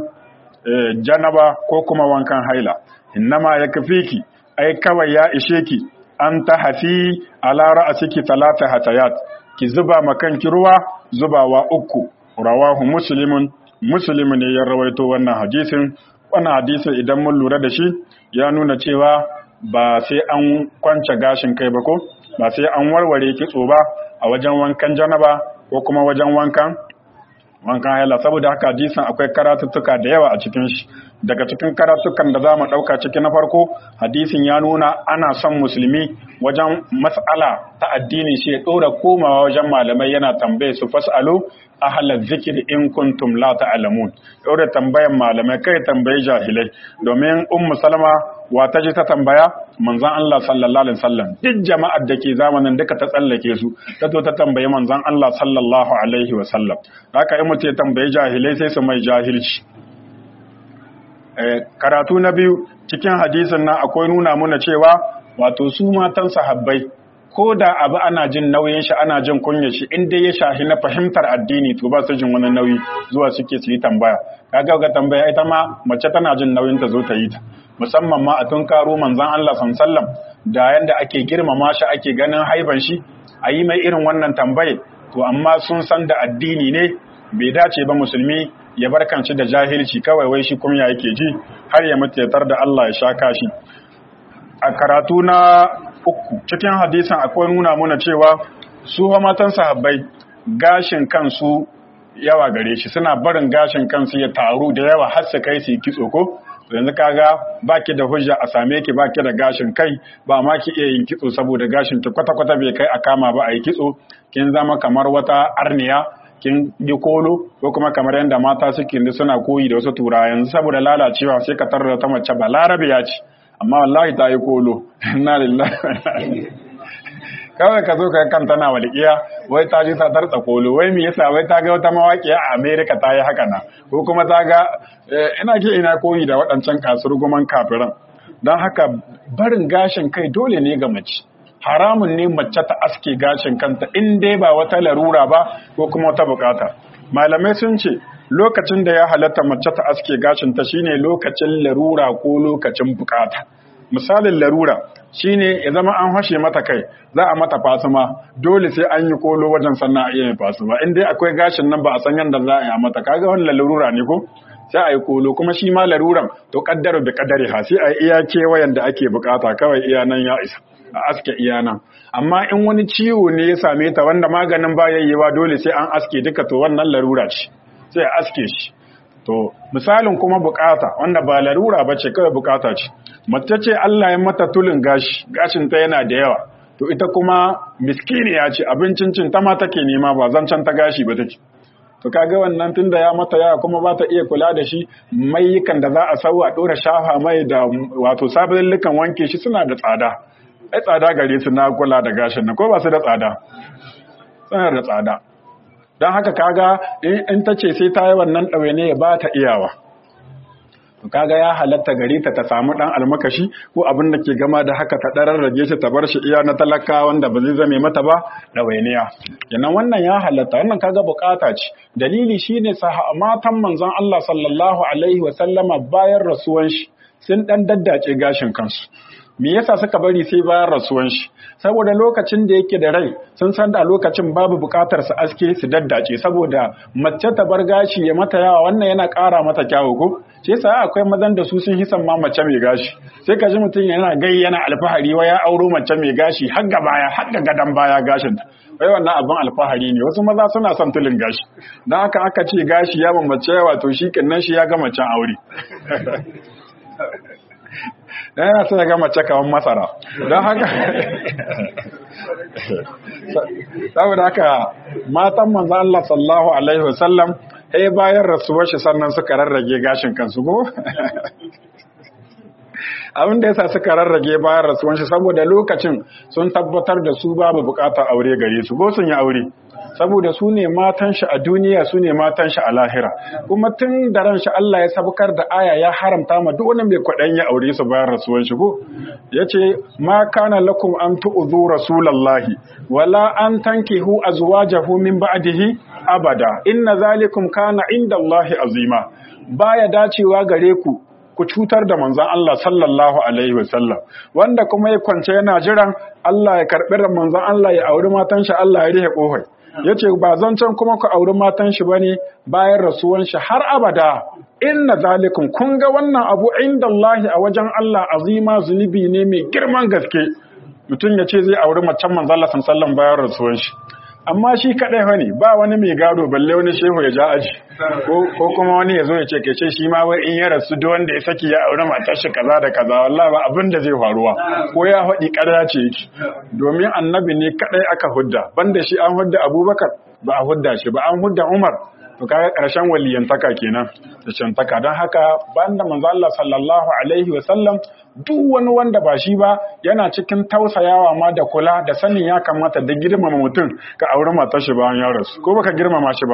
janaba ko kuma wankan haila innama yakfiki ai kawai ya ishe ki an ta hafi ala ra'asiki talata hatayat ki zuba makanki ruwa zubawa uku rawahu muslimun muslim ne ya rawaito wannan hadisin wannan hadisin idan mun lura da shi ya nuna cewa ba sai an kwance gashin kai ba ko ba sai an warware kitso ba a wajen wankan janaba ko kuma wajen wankan wankan haila saboda haka hadisin akwai karatuttuka da yawa a cikin shi daga cikin karatukan da za mu ɗauka ciki na farko hadisin ya nuna ana son musulmi wajen mas'ala ta addini shi ya ɗora komawa wajen malamai yana tambaye su fas'alu ahalar zikir in kuntum la ta'lamun ɗora tambayan malamai kai tambayi jahilai domin ummu salama wa ta ji ta tambaya manzon Allah sallallahu alaihi wasallam duk jama'ar da ke zamanin duka ta tsallake su ta zo ta tambayi manzon Allah sallallahu alaihi wasallam haka in mutum ya tambayi jahilai sai su mai jahilci karatu na biyu cikin hadisin nan akwai nuna muna cewa wato su matan sahabbai ko da abu ana jin nauyin shi ana jin kunyar shi in dai ya shahi na fahimtar addini to ba su jin wani nauyi zuwa suke su yi tambaya kaga ga tambaya ita ma mace tana jin nauyin ta zo ta yi ta musamman ma a tun karo manzon Allah sallallahu da yanda ake girmama shi ake ganin haiban shi a yi mai irin wannan tambaye to amma sun san da addini ne bai dace ba musulmi ya barkanci da jahilci kawai wai shi kunya yake ji har ya mutu da Allah ya sha kashi a karatu na uku cikin hadisan akwai nuna muna cewa su matan sahabbai gashin kansu yawa gare shi suna barin gashin kansu ya taru da yawa har su kai su yi kitso ko yanzu kaga baki da hujja a same ki baki da gashin kai ba ma ki iya yin kitso saboda gashin ki kwata kwata bai kai a kama ba a yi kitso kin zama kamar wata arniya kin yi kolo ko kuma kamar yadda mata suke suna koyi da wasu turawa yanzu saboda lalacewa sai ka tarar ta mace ba larabiya ce amma wallahi ta yi kolo inna lillahi kawai ka zo ka kan tana walƙiya wai ta ji ta tartsa kolo wai me yasa wai ta ga wata mawaƙiya a America ta yi haka na ko kuma ta ga ina ke ina koyi da waɗancan kasurguman kafiran don haka barin gashin kai dole ne ga mace haramun ne mace ta aske gashin kanta in dai ba wata larura ba ko kuma wata bukata malamai sun ce lokacin da ya halatta mace ta aske gashin ta shine lokacin larura ko lokacin bukata misalin larura shine ya zama an hashe mata kai za a mata fasuma dole sai an yi kolo wajen sannan a iya fasuma in dai akwai gashin nan ba a san yadda za a yi mata kaga wannan larura ne ko sai a yi kolo kuma shi ma laruran to kaddara da kaddare ha sai a yi iya kewayen da ake bukata kawai iya nan ya isa a aske iya nan amma in wani ciwo ne ya same ta wanda maganin ba yayyewa dole sai an aske duka to wannan larura ce sai a aske shi to misalin kuma bukata wanda ba larura ba ce kawai bukata ce mace ce Allah ya mata tulin gashi gashin ta yana da yawa to ita kuma miskiniya ce abincin cin ta ma take nema ba zancen ta gashi ba take to kaga wannan tunda ya mata yawa kuma ba ta iya kula da shi mayukan da za a sauwa dora shafa mai da wato sabullukan wanke shi suna da tsada ai tsada gare su na kula da gashin nan ko ba su da tsada suna da tsada don haka kaga in ta ce sai ta yi wannan ɗawaine ya ba ta iyawa kaga ya halatta gare ta ta samu ɗan almakashi ko abin da ke gama da haka ta ɗarar rage shi ta bar shi iya na talaka wanda ba zai zame mata ba ɗawainiya kenan wannan ya halatta wannan kaga bukata ce dalili shine saha matan manzon Allah sallallahu alaihi wa sallama bayan rasuwan shi sun ɗan daddace gashin kansu me yasa suka bari sai bayan rasuwan shi saboda lokacin da yake da rai sun san da lokacin babu bukatar su aske su daddace saboda mace ta bar gashi ya mata yawa wannan yana ƙara mata kyawu ko shi yasa akwai mazan da su sun hisan ma mace mai gashi sai ka ji mutum yana gai yana alfahari wa ya auro mace mai gashi har ga baya har ga gadan baya gashin ta wai wannan abin alfahari ne wasu maza suna son tulin gashi dan haka aka ce gashi ya mace yawa to shi kinnan shi ya ga macen aure dan yana sai ga mace kawan masara don haka saboda haka matan manzo Allah sallallahu alaihi wasallam eh bayan rasuwar shi sannan suka rarrage gashin kansu ko abin da yasa suka rarrage bayan rasuwar shi saboda lokacin sun tabbatar da su babu bukatar aure gare su ko sun yi aure saboda su ne matan shi a duniya su ne matan shi a lahira kuma tun da ran shi Allah ya sabukar da aya ya haramta ma duk wani mai kwaɗan ya aure su bayan rasuwan shi ko yace ma kana lakum an tu'zu rasulallahi wala an tankihu azwajahu min ba'dihi abada inna zalikum kana inda Allahi azima baya dacewa gare ku ku cutar da manzon Allah sallallahu alaihi wasallam wanda kuma ya kwance yana jiran Allah ya karɓi da manzon Allah ya auri matan shi Allah ya rihe kofar yace ba zancen kuma ku auri matan shi bane bayan rasuwan shi har abada inna zalikum kun ga wannan abu inda Allah a wajen Allah azima zunubi ne mai girman gaske mutum ya ce zai auri macen manzon Allah sallallahu alaihi wasallam bayan rasuwan shi amma shi kadai fa ne ba wani mai gado balle wani shehu ya ja aji ko kuma wani ya zo ya ce kace shi ma wai in ya rasu duk wanda ya saki ya aure matar shi kaza da kaza wallahi ba abin da zai faruwa ko ya faɗi ƙarya ce yake domin annabi ne kadai aka hudda banda shi an hudda Abubakar ba a hudda shi ba an hudda Umar to kaga ƙarshen waliyantaka kenan da cantaka don haka banda manzo Allah sallallahu alaihi wa sallam duk wani wanda ba shi ba yana cikin tausayawa ma da kula da sanin ya kamata da girmama mutum ka auri matar shi bayan ya rasu ko baka girmama shi ba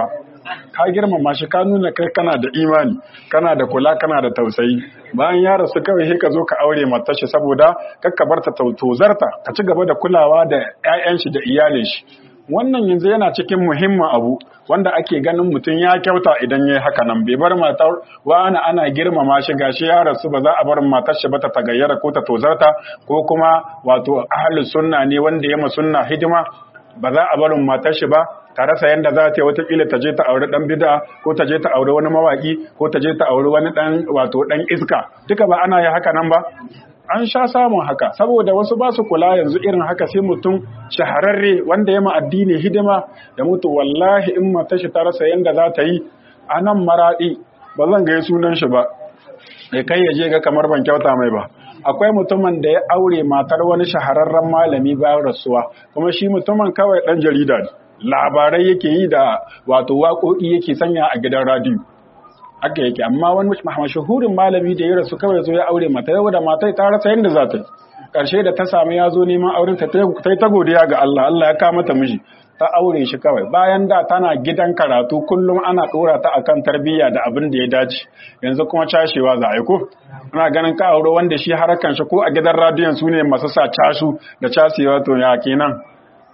ka girmama shi ka nuna kai kana da imani kana da kula kana da tausayi bayan ya rasu kawai sai ka zo ka aure matar shi saboda kakka bar ta tozarta ka ci gaba da kulawa da 'ya'yan shi da iyalin shi wannan yanzu yana cikin muhimmin abu wanda ake ganin mutum ya kyauta idan ya yi haka nan bai bar matar wani ana girmama shi gashi ya rasu ba za a bar matar shi ba ta tagayyara ko ta tozarta ko kuma wato ahli sunna ne wanda ya ma sunna hidima ba za a barin matar shi ba ta rasa yanda za ta yi watakila ta je ta aure dan bid'a ko ta je ta aure wani mawaki ko ta je ta aure wani dan wato dan iska duka ba ana yi haka nan ba an sha samun haka saboda wasu ba su kula yanzu irin haka sai mutum shahararre wanda ya ma addini hidima da mutu wallahi in mata shi ta rasa yanda za ta yi a nan maraɗi ba zan gai sunan shi ba ya kai ya je ga kamar ban kyauta mai ba akwai mutumin da ya aure matar wani shahararren malami bayan rasuwa kuma shi mutumin kawai ɗan jarida ne labarai yake yi da wato waƙoƙi yake sanya a gidan radiyo haka yake amma wani mashahurin malami da ya rasu kawai zo ya aure mata yau da matai ta rasa yadda za ta yi ƙarshe da ta samu ya zo neman auren ta ta yi ta godiya ga Allah Allah ya kama ta miji ta aure shi kawai bayan da tana gidan karatu kullum ana ɗora ta akan tarbiyya da abin da ya dace yanzu kuma cashewa za a yi ko ana ganin ka aure wanda shi harakan shi ko a gidan radiyon su ne masu sa cashu da casewa to ya kenan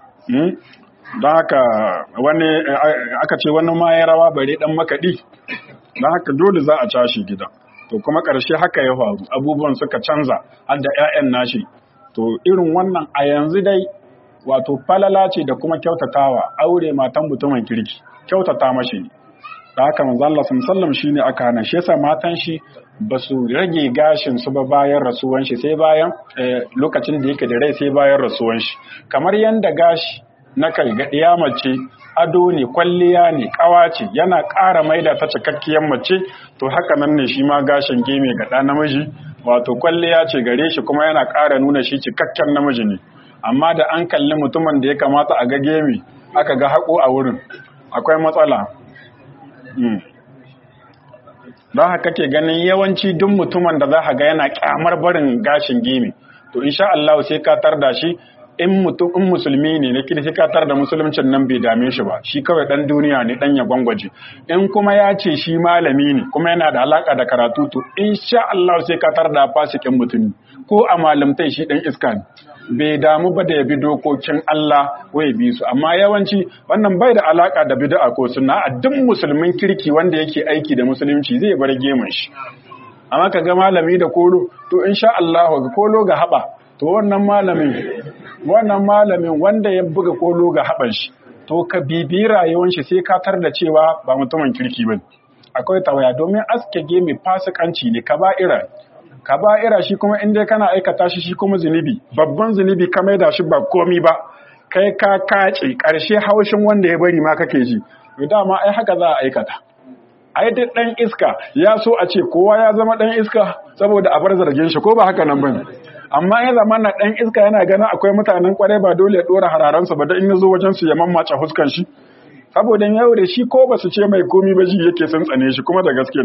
don haka wani aka ce wani ma ya rawa bare dan makaɗi don haka dole za a cashe gida to kuma ƙarshe haka ya faru abubuwan suka canza har da 'ya'yan nashi to irin wannan a yanzu dai wato falala ce da kuma kyautatawa aure matan mutumin kirki kyautata mashi ne da haka manzo Allah sallallahu shine aka hana shi yasa matan shi ba su rage gashin su ba bayan rasuwan shi sai bayan lokacin da yake da rai sai bayan rasuwan shi kamar yanda gashi na kai ga mace ado ne kwalliya ne kawa ce yana ƙara maida ta cikakkiyar mace to haka nan ne shi ma gashin geme ga ɗa namiji wato kwalliya ce gare shi kuma yana ƙara nuna shi cikakken namiji ne amma da an kalli mutumin da ya kamata a ga geme aka ga haƙo a wurin akwai matsala don haka ke ganin yawanci duk mutumin da za ga yana ƙyamar barin gashin geme to insha Allah sai ka tarda shi in mutum in musulmi ne na kiri katar da musuluncin nan bai dame shi ba shi kawai dan duniya ne dan ya gwangwaje in kuma ya ce shi malami ne kuma yana da alaka da karatu to insha Allah sai katar da fasikin mutumi ko a malamtai shi dan iska ne bai damu ba da ya bi dokokin Allah ko ya bi su amma yawanci wannan bai da alaka da bid'a ko sunna a duk musulmin kirki wanda yake aiki da musulunci zai bar gemun shi amma kaga malami da kolo to insha Allah ga kolo ga haba to wannan malamin wannan malamin wanda ya buga kolo ga haɓar shi to ka bibi rayuwar shi sai ka tar da cewa ba mutumin kirki ba akwai tawaya domin aske gemi fasikanci ne kaba'ira kaba'ira shi kuma in dai kana aikata shi shi kuma zunubi babban zunubi ka maida shi ba komi ba kai ka kace karshe haushin wanda ya bari ma kake ji to dama ai haka za a aikata ai duk dan iska ya so a ce kowa ya zama dan iska saboda a bar zargin shi ko ba haka nan bane amma ya zama na ɗan iska yana ganin akwai mutanen kwarai ba dole ya ɗora hararansa ba da in zo wajen su ya mammace huskan shi saboda yau da shi ko ba su ce mai komi ba shi yake sun tsane shi kuma da gaske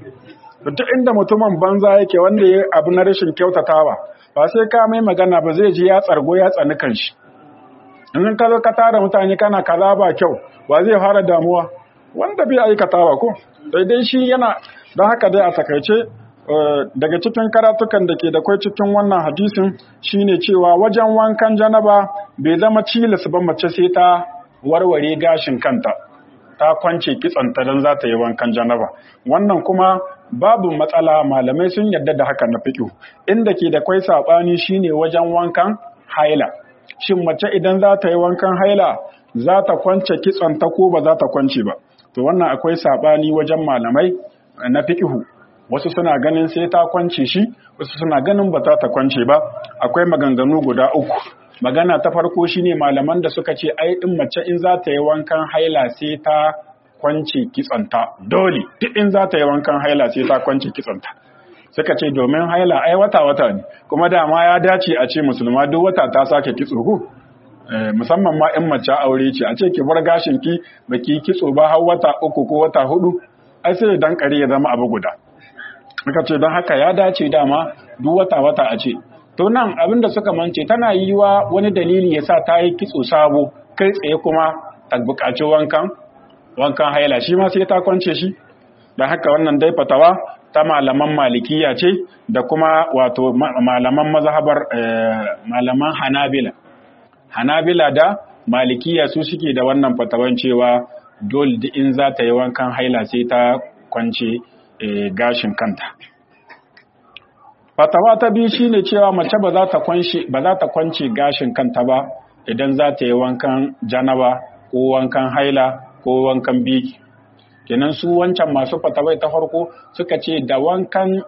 duk inda mutumin banza yake wanda ya abu na rashin kyautatawa ba sai ka mai magana ba zai ji ya tsargo ya tsani kanshi in ka zo ka tara mutane kana kaza ba kyau ba zai fara damuwa wanda bai aikatawa ko daidai shi yana don haka dai a takaice daga cikin karatukan da ke da kwai cikin wannan hadisin shine cewa wajen wankan janaba bai zama cilis ba mace sai ta warware gashin kanta ta kwance kitsanta don za ta yi wankan janaba wannan kuma babu matsala malamai sun yarda da haka na fiƙo inda ke da kwai saɓani shine wajen wankan haila shin mace idan za ta yi wankan haila za ta kwance kitsanta ko ba za ta kwance ba to wannan akwai saɓani wajen malamai na fiƙihu wasu suna ganin sai ta kwance shi wasu suna ganin ba ta kwance ba akwai maganganu guda uku magana ta farko shine malaman da suka ce ai din mace in za ta yi wankan haila sai ta kwance kitsanta dole duk in za ta yi wankan haila sai ta kwance kitsanta suka ce domin haila ai wata wata ne kuma dama ya dace a ce musulma duk wata ta sake kitso ko musamman ma in mace aure ce a ce ki bar gashin ki baki kitso ba har wata uku ko wata hudu ai sai dan kare ya zama abu guda Muka ce don haka ya dace dama duk wata-wata a ce. To nan abinda suka mance tana yi wa wani dalili ya sa ta yi kitso sabo kai tsaye kuma ta buƙaci wankan wankan haila shi ma sai ta kwance shi don haka wannan dai fatawa ta malaman malikiya ce da kuma wato malaman mazhabar malaman hanabila hanabila da malikiya su suke da wannan fatawan cewa dole in za ta yi wankan haila sai ta kwance gashin kanta fatawa ta biyu shine cewa mace ba za ta kwance ba za ta kwance gashin kanta ba idan za ta yi wankan janaba ko wankan haila ko wankan biki kenan su wancan masu fatawai ta farko suka ce da wankan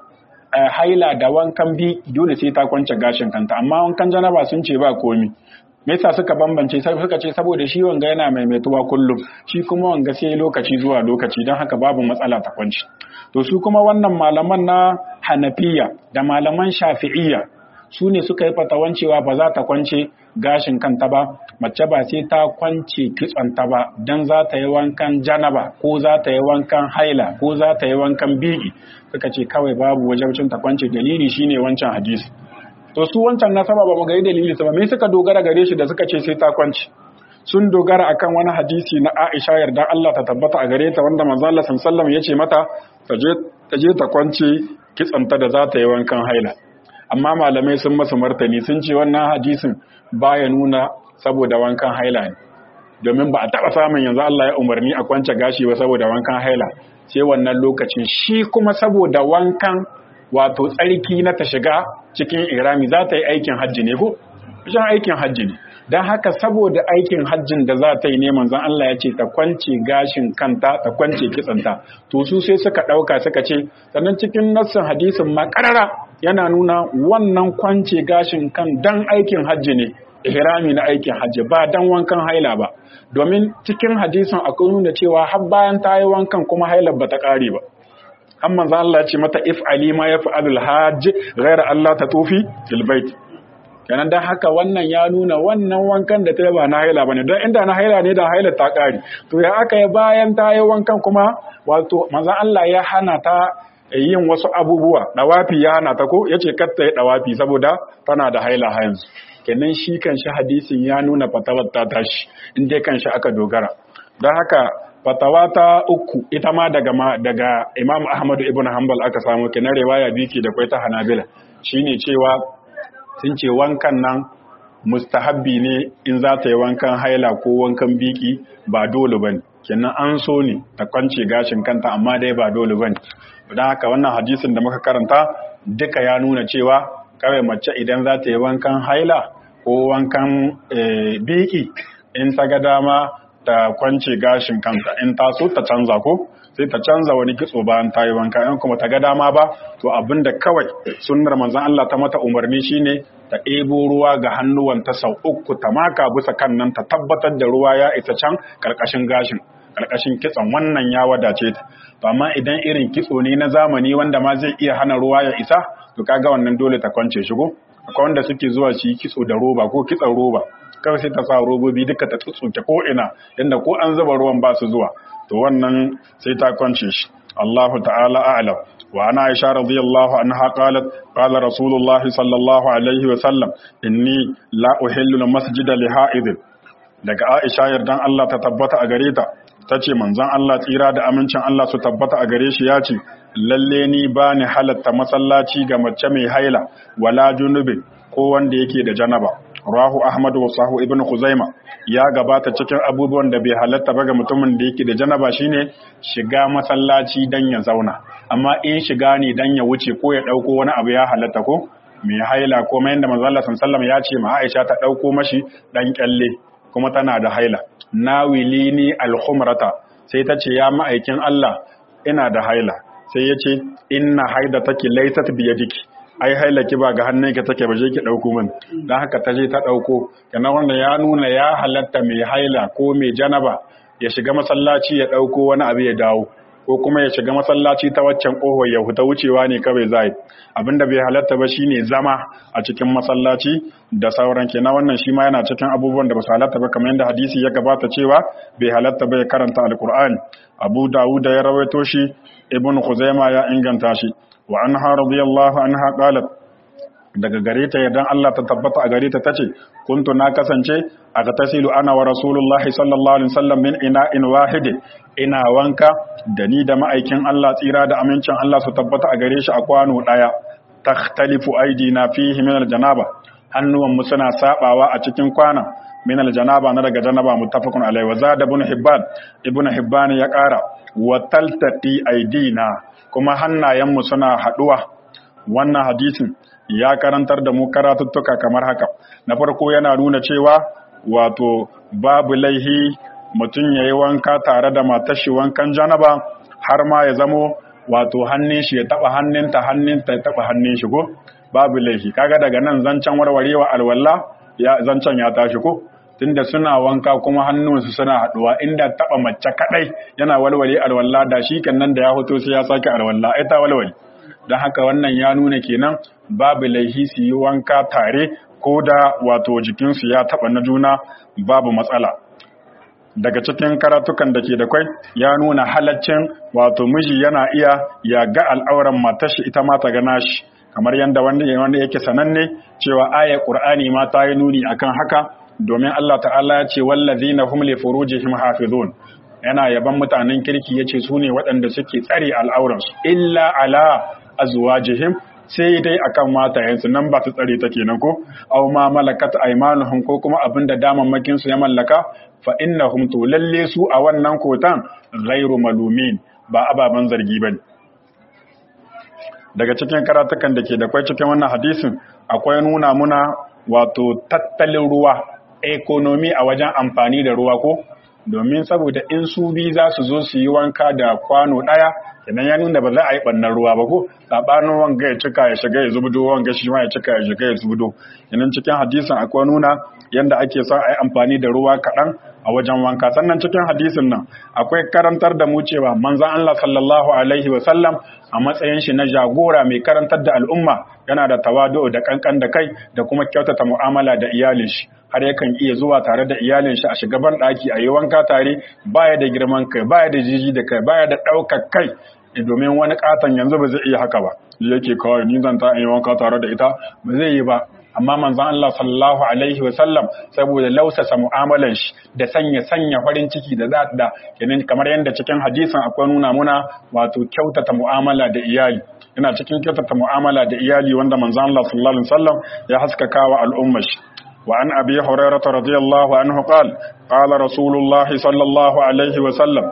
haila da wankan bi dole sai ta kwance gashin kanta amma wankan janaba sun ce ba komi me yasa suka bambance sai suka ce saboda shi wanga yana maimaituwa kullum shi kuma wanga sai lokaci zuwa lokaci don haka babu matsala ta kwanci to su kuma wannan malaman na hanafiya da malaman shafi'iyya su ne suka yi fatawan cewa ba za ta kwance gashin kanta ba mace ba sai ta kwance kitsonta ba don za ta yi wankan janaba ko za ta yi wankan haila ko za ta yi wankan bigi suka ce kawai babu wajabcin ta kwance dalili shine wancan hadisi to su wancan nasaba ba mu gari dalili ba me suka dogara gare shi da suka ce sai ta kwance sun dogara akan wani hadisi na Aisha yarda Allah ta tabbata a gare ta wanda manzo Allah sallallahu alaihi ya ce mata ta je ta kwance kitsonta da za ta yi wankan haila amma malamai sun masa martani sun ce wannan hadisin baya nuna saboda wankan haila ne domin ba a taɓa samun yanzu Allah ya umarni a kwance gashi ba saboda wankan haila sai wannan lokacin shi kuma saboda wankan wato tsarki na ta shiga cikin irami za ta yi aikin hajji ne ko shan aikin hajji ne don haka saboda aikin hajjin da za ta yi ne manzon Allah ya ce ta kwance gashin kanta ta kwance kitsanta to su sai suka ɗauka suka ce sannan cikin nassin hadisin ma ƙarara yana nuna wannan kwance gashin kan dan aikin hajji ne ihrami na aikin hajji ba dan wankan haila ba domin cikin hadisin akwai nuna cewa har bayan ta yi wankan kuma hailar ba ta ƙare ba an manzo Allah ce mata if ali ma yaf'alul hajj ghaira Allah ta tufi fil bait kenan dan haka wannan ya nuna wannan wankan da ta ba na haila bane don inda na haila ne da haila ta ƙare to ya aka yi bayan ta yi wankan kuma wato manzo Allah ya hana ta yin wasu abubuwa dawafi ya hana ta ko yace kar ta yi dawafi saboda tana da haila ha yanzu kenan shi kanshi hadisin ya nuna fatawar ta tashi in dai kanshi aka dogara don haka fatawa ta uku ita ma daga daga Imam Ahmad ibn Hanbal aka samu kenan riwaya biki da kwai ta Hanabila shine cewa sun ce wankan nan mustahabbi ne in za ta yi wankan haila ko wankan biki ba dole bane kenan an so ne ta kwance gashin kanta amma dai ba dole bane don haka wannan hadisin da muka karanta duka ya nuna cewa kawai mace idan za ta yi wankan haila ko wankan biki in ta ga dama ta kwance gashin kanta in ta so ta canza ko sai ta canza wani kitso bayan ta yi wanka in kuma ta ga dama ba to abinda kawai sunnar manzon Allah ta mata umarni shine ta ɗebo ruwa ga hannuwanta sau uku ta maka bisa kan nan ta tabbatar da ruwa ya isa can karkashin gashin karkashin kitson wannan ya wadace ta to amma idan irin kitso ne na zamani wanda ma zai iya hana ruwa ya isa to kaga wannan dole ta kwance shi ko akwai wanda suke zuwa shi kitso da roba ko kitson roba kawai sai ta sa robobi duka ta tsutsuke ko ina inda ko an zuba ruwan ba su zuwa to wannan sai ta kwance shi Allahu ta'ala a'lam wa ana Aisha radiyallahu anha qalat qala Rasulullahi sallallahu alaihi wa sallam inni la uhillu al-masjida li ha'id daga Aisha yardan Allah ta tabbata a gare ta tace manzon Allah tsira da amincin Allah su tabbata a gare shi ya ce lalle ni ba ni halatta masallaci ga mace mai haila wala junubin ko wanda yake da janaba rahu ahmad wa sahu ibn khuzaima ya gabata cikin abubuwan da bai halatta ba ga mutumin da yake da janaba shine shiga masallaci dan ya zauna amma in shiga ne dan ya wuce ko ya dauko wani abu ya halatta ko mai haila ko mai yanda manzo Allah sallallahu ya ce ma Aisha ta dauko mashi dan kyalle kuma tana da haila nawilini al-khumrata sai ta ce ya ma'aikin Allah ina da haila sai ya ce inna haida take laysat biyadiki ai haila ki ba ga hannun ka take baje ki dauko min dan haka ta je ta dauko kana wannan ya nuna ya halatta mai haila ko mai janaba ya shiga masallaci ya dauko wani abu ya dawo ko kuma ya shiga masallaci ta waccan kohon ya huta wucewa ne kawai zai abinda bai halatta ba shine zama a cikin masallaci da sauran kenan wannan shi ma yana cikin abubuwan da ba su halatta ba kamar yadda hadisi ya gabata cewa bai halatta ba ya karanta alqur'ani abu dawud ya rawaito shi ibn khuzaima ya inganta shi wa anha radiyallahu anha qalat daga gare ta yardan Allah ta tabbata a gare ta tace kuntu na kasance aghtasilu ana wa rasulullahi sallallahu alaihi wasallam min ina'in wahid ina wanka da ni da ma'aikin Allah tsira da amincin Allah su tabbata a gare shi a kwano daya takhtalifu aidina fihi min aljanaba hannuwan mu suna sabawa a cikin kwana min aljanaba na daga janaba muttafaqun alaihi wa zada ibn hibban ibn hibban ya kara wa taltaqi aidina kuma hannayen mu suna haduwa wannan hadisin ya karantar da mu karatuttuka kamar haka na farko yana nuna cewa wato babu laihi mutum ya yi wanka tare da matashi wankan janaba har ma ya zamo wato hannun shi ya taba hannunta hannunta ya taba hannun shi ko babu laihi kaga daga nan zancen warwarewa alwala ya zancen ya tashi ko tunda suna wanka kuma hannunsu suna haduwa inda taba mace kadai yana walwale alwala da shi kan nan da ya hoto sai ya sake alwala ai ta walwale don haka wannan ya nuna kenan babu laihi su yi wanka tare ko da wato jikinsu ya taɓa na juna babu matsala daga cikin karatukan da ke da kwai ya nuna halaccin wato miji yana iya ya ga al'auran matashi ita ma ta gana shi kamar yadda wanda yake sananne cewa ayar qur'ani ma ta yi nuni akan haka domin Allah ta'ala ya ce wallazina hum li furujihim hafizun yana yaban mutanen kirki yace su ne waɗanda suke tsare al'auransu illa ala azwajihim sai dai akan matayensu nan ba su tsare ta kenan ko aw ma malakat aymanuhum ko kuma abinda damammakin su ya mallaka fa innahum to lalle su a wannan kotan ghairu malumin ba ababan zargi bane daga cikin karatukan da ke da kwai cikin wannan hadisin akwai nuna muna wato tattalin ruwa economy a wajen amfani da ruwa ko domin saboda in su bi za su zo su yi wanka da kwano ɗaya kenan ya nuna ba za a yi ɓannan ruwa ba ko saɓanin wanga ya cika ya shiga ya zubudo wanga shi ma ya cika ya shiga ya zubudo kenan cikin hadisin akwai nuna yadda ake son a yi amfani da ruwa kaɗan a wajen wanka sannan cikin hadisin nan akwai karantar da mu cewa manzon Allah sallallahu alaihi wa sallam a matsayin shi na jagora mai karantar da al'umma yana da tawadu da kankan da kai da kuma kyautata mu'amala da iyalin shi har yakan iya zuwa tare da iyalin shi a shiga ban daki a yi wanka tare baya da girman kai baya da jiji da kai baya da ɗaukar kai domin wani katon yanzu ba zai iya haka ba yake kawai ni zan ta yi wanka tare da ita ba zai yi ba amma manzon Allah sallallahu alaihi wasallam saboda lausasa mu'amalan shi da sanya sanya farin ciki da za da kenan kamar yadda cikin hadisin akwai nuna muna wato kyautata mu'amala da iyali ina cikin kyautata mu'amala da iyali wanda manzon Allah sallallahu alaihi wasallam ya haskaka wa al'ummar shi وعن أبي هريرة رضي الله عنه قال قال رسول الله صلى الله عليه وسلم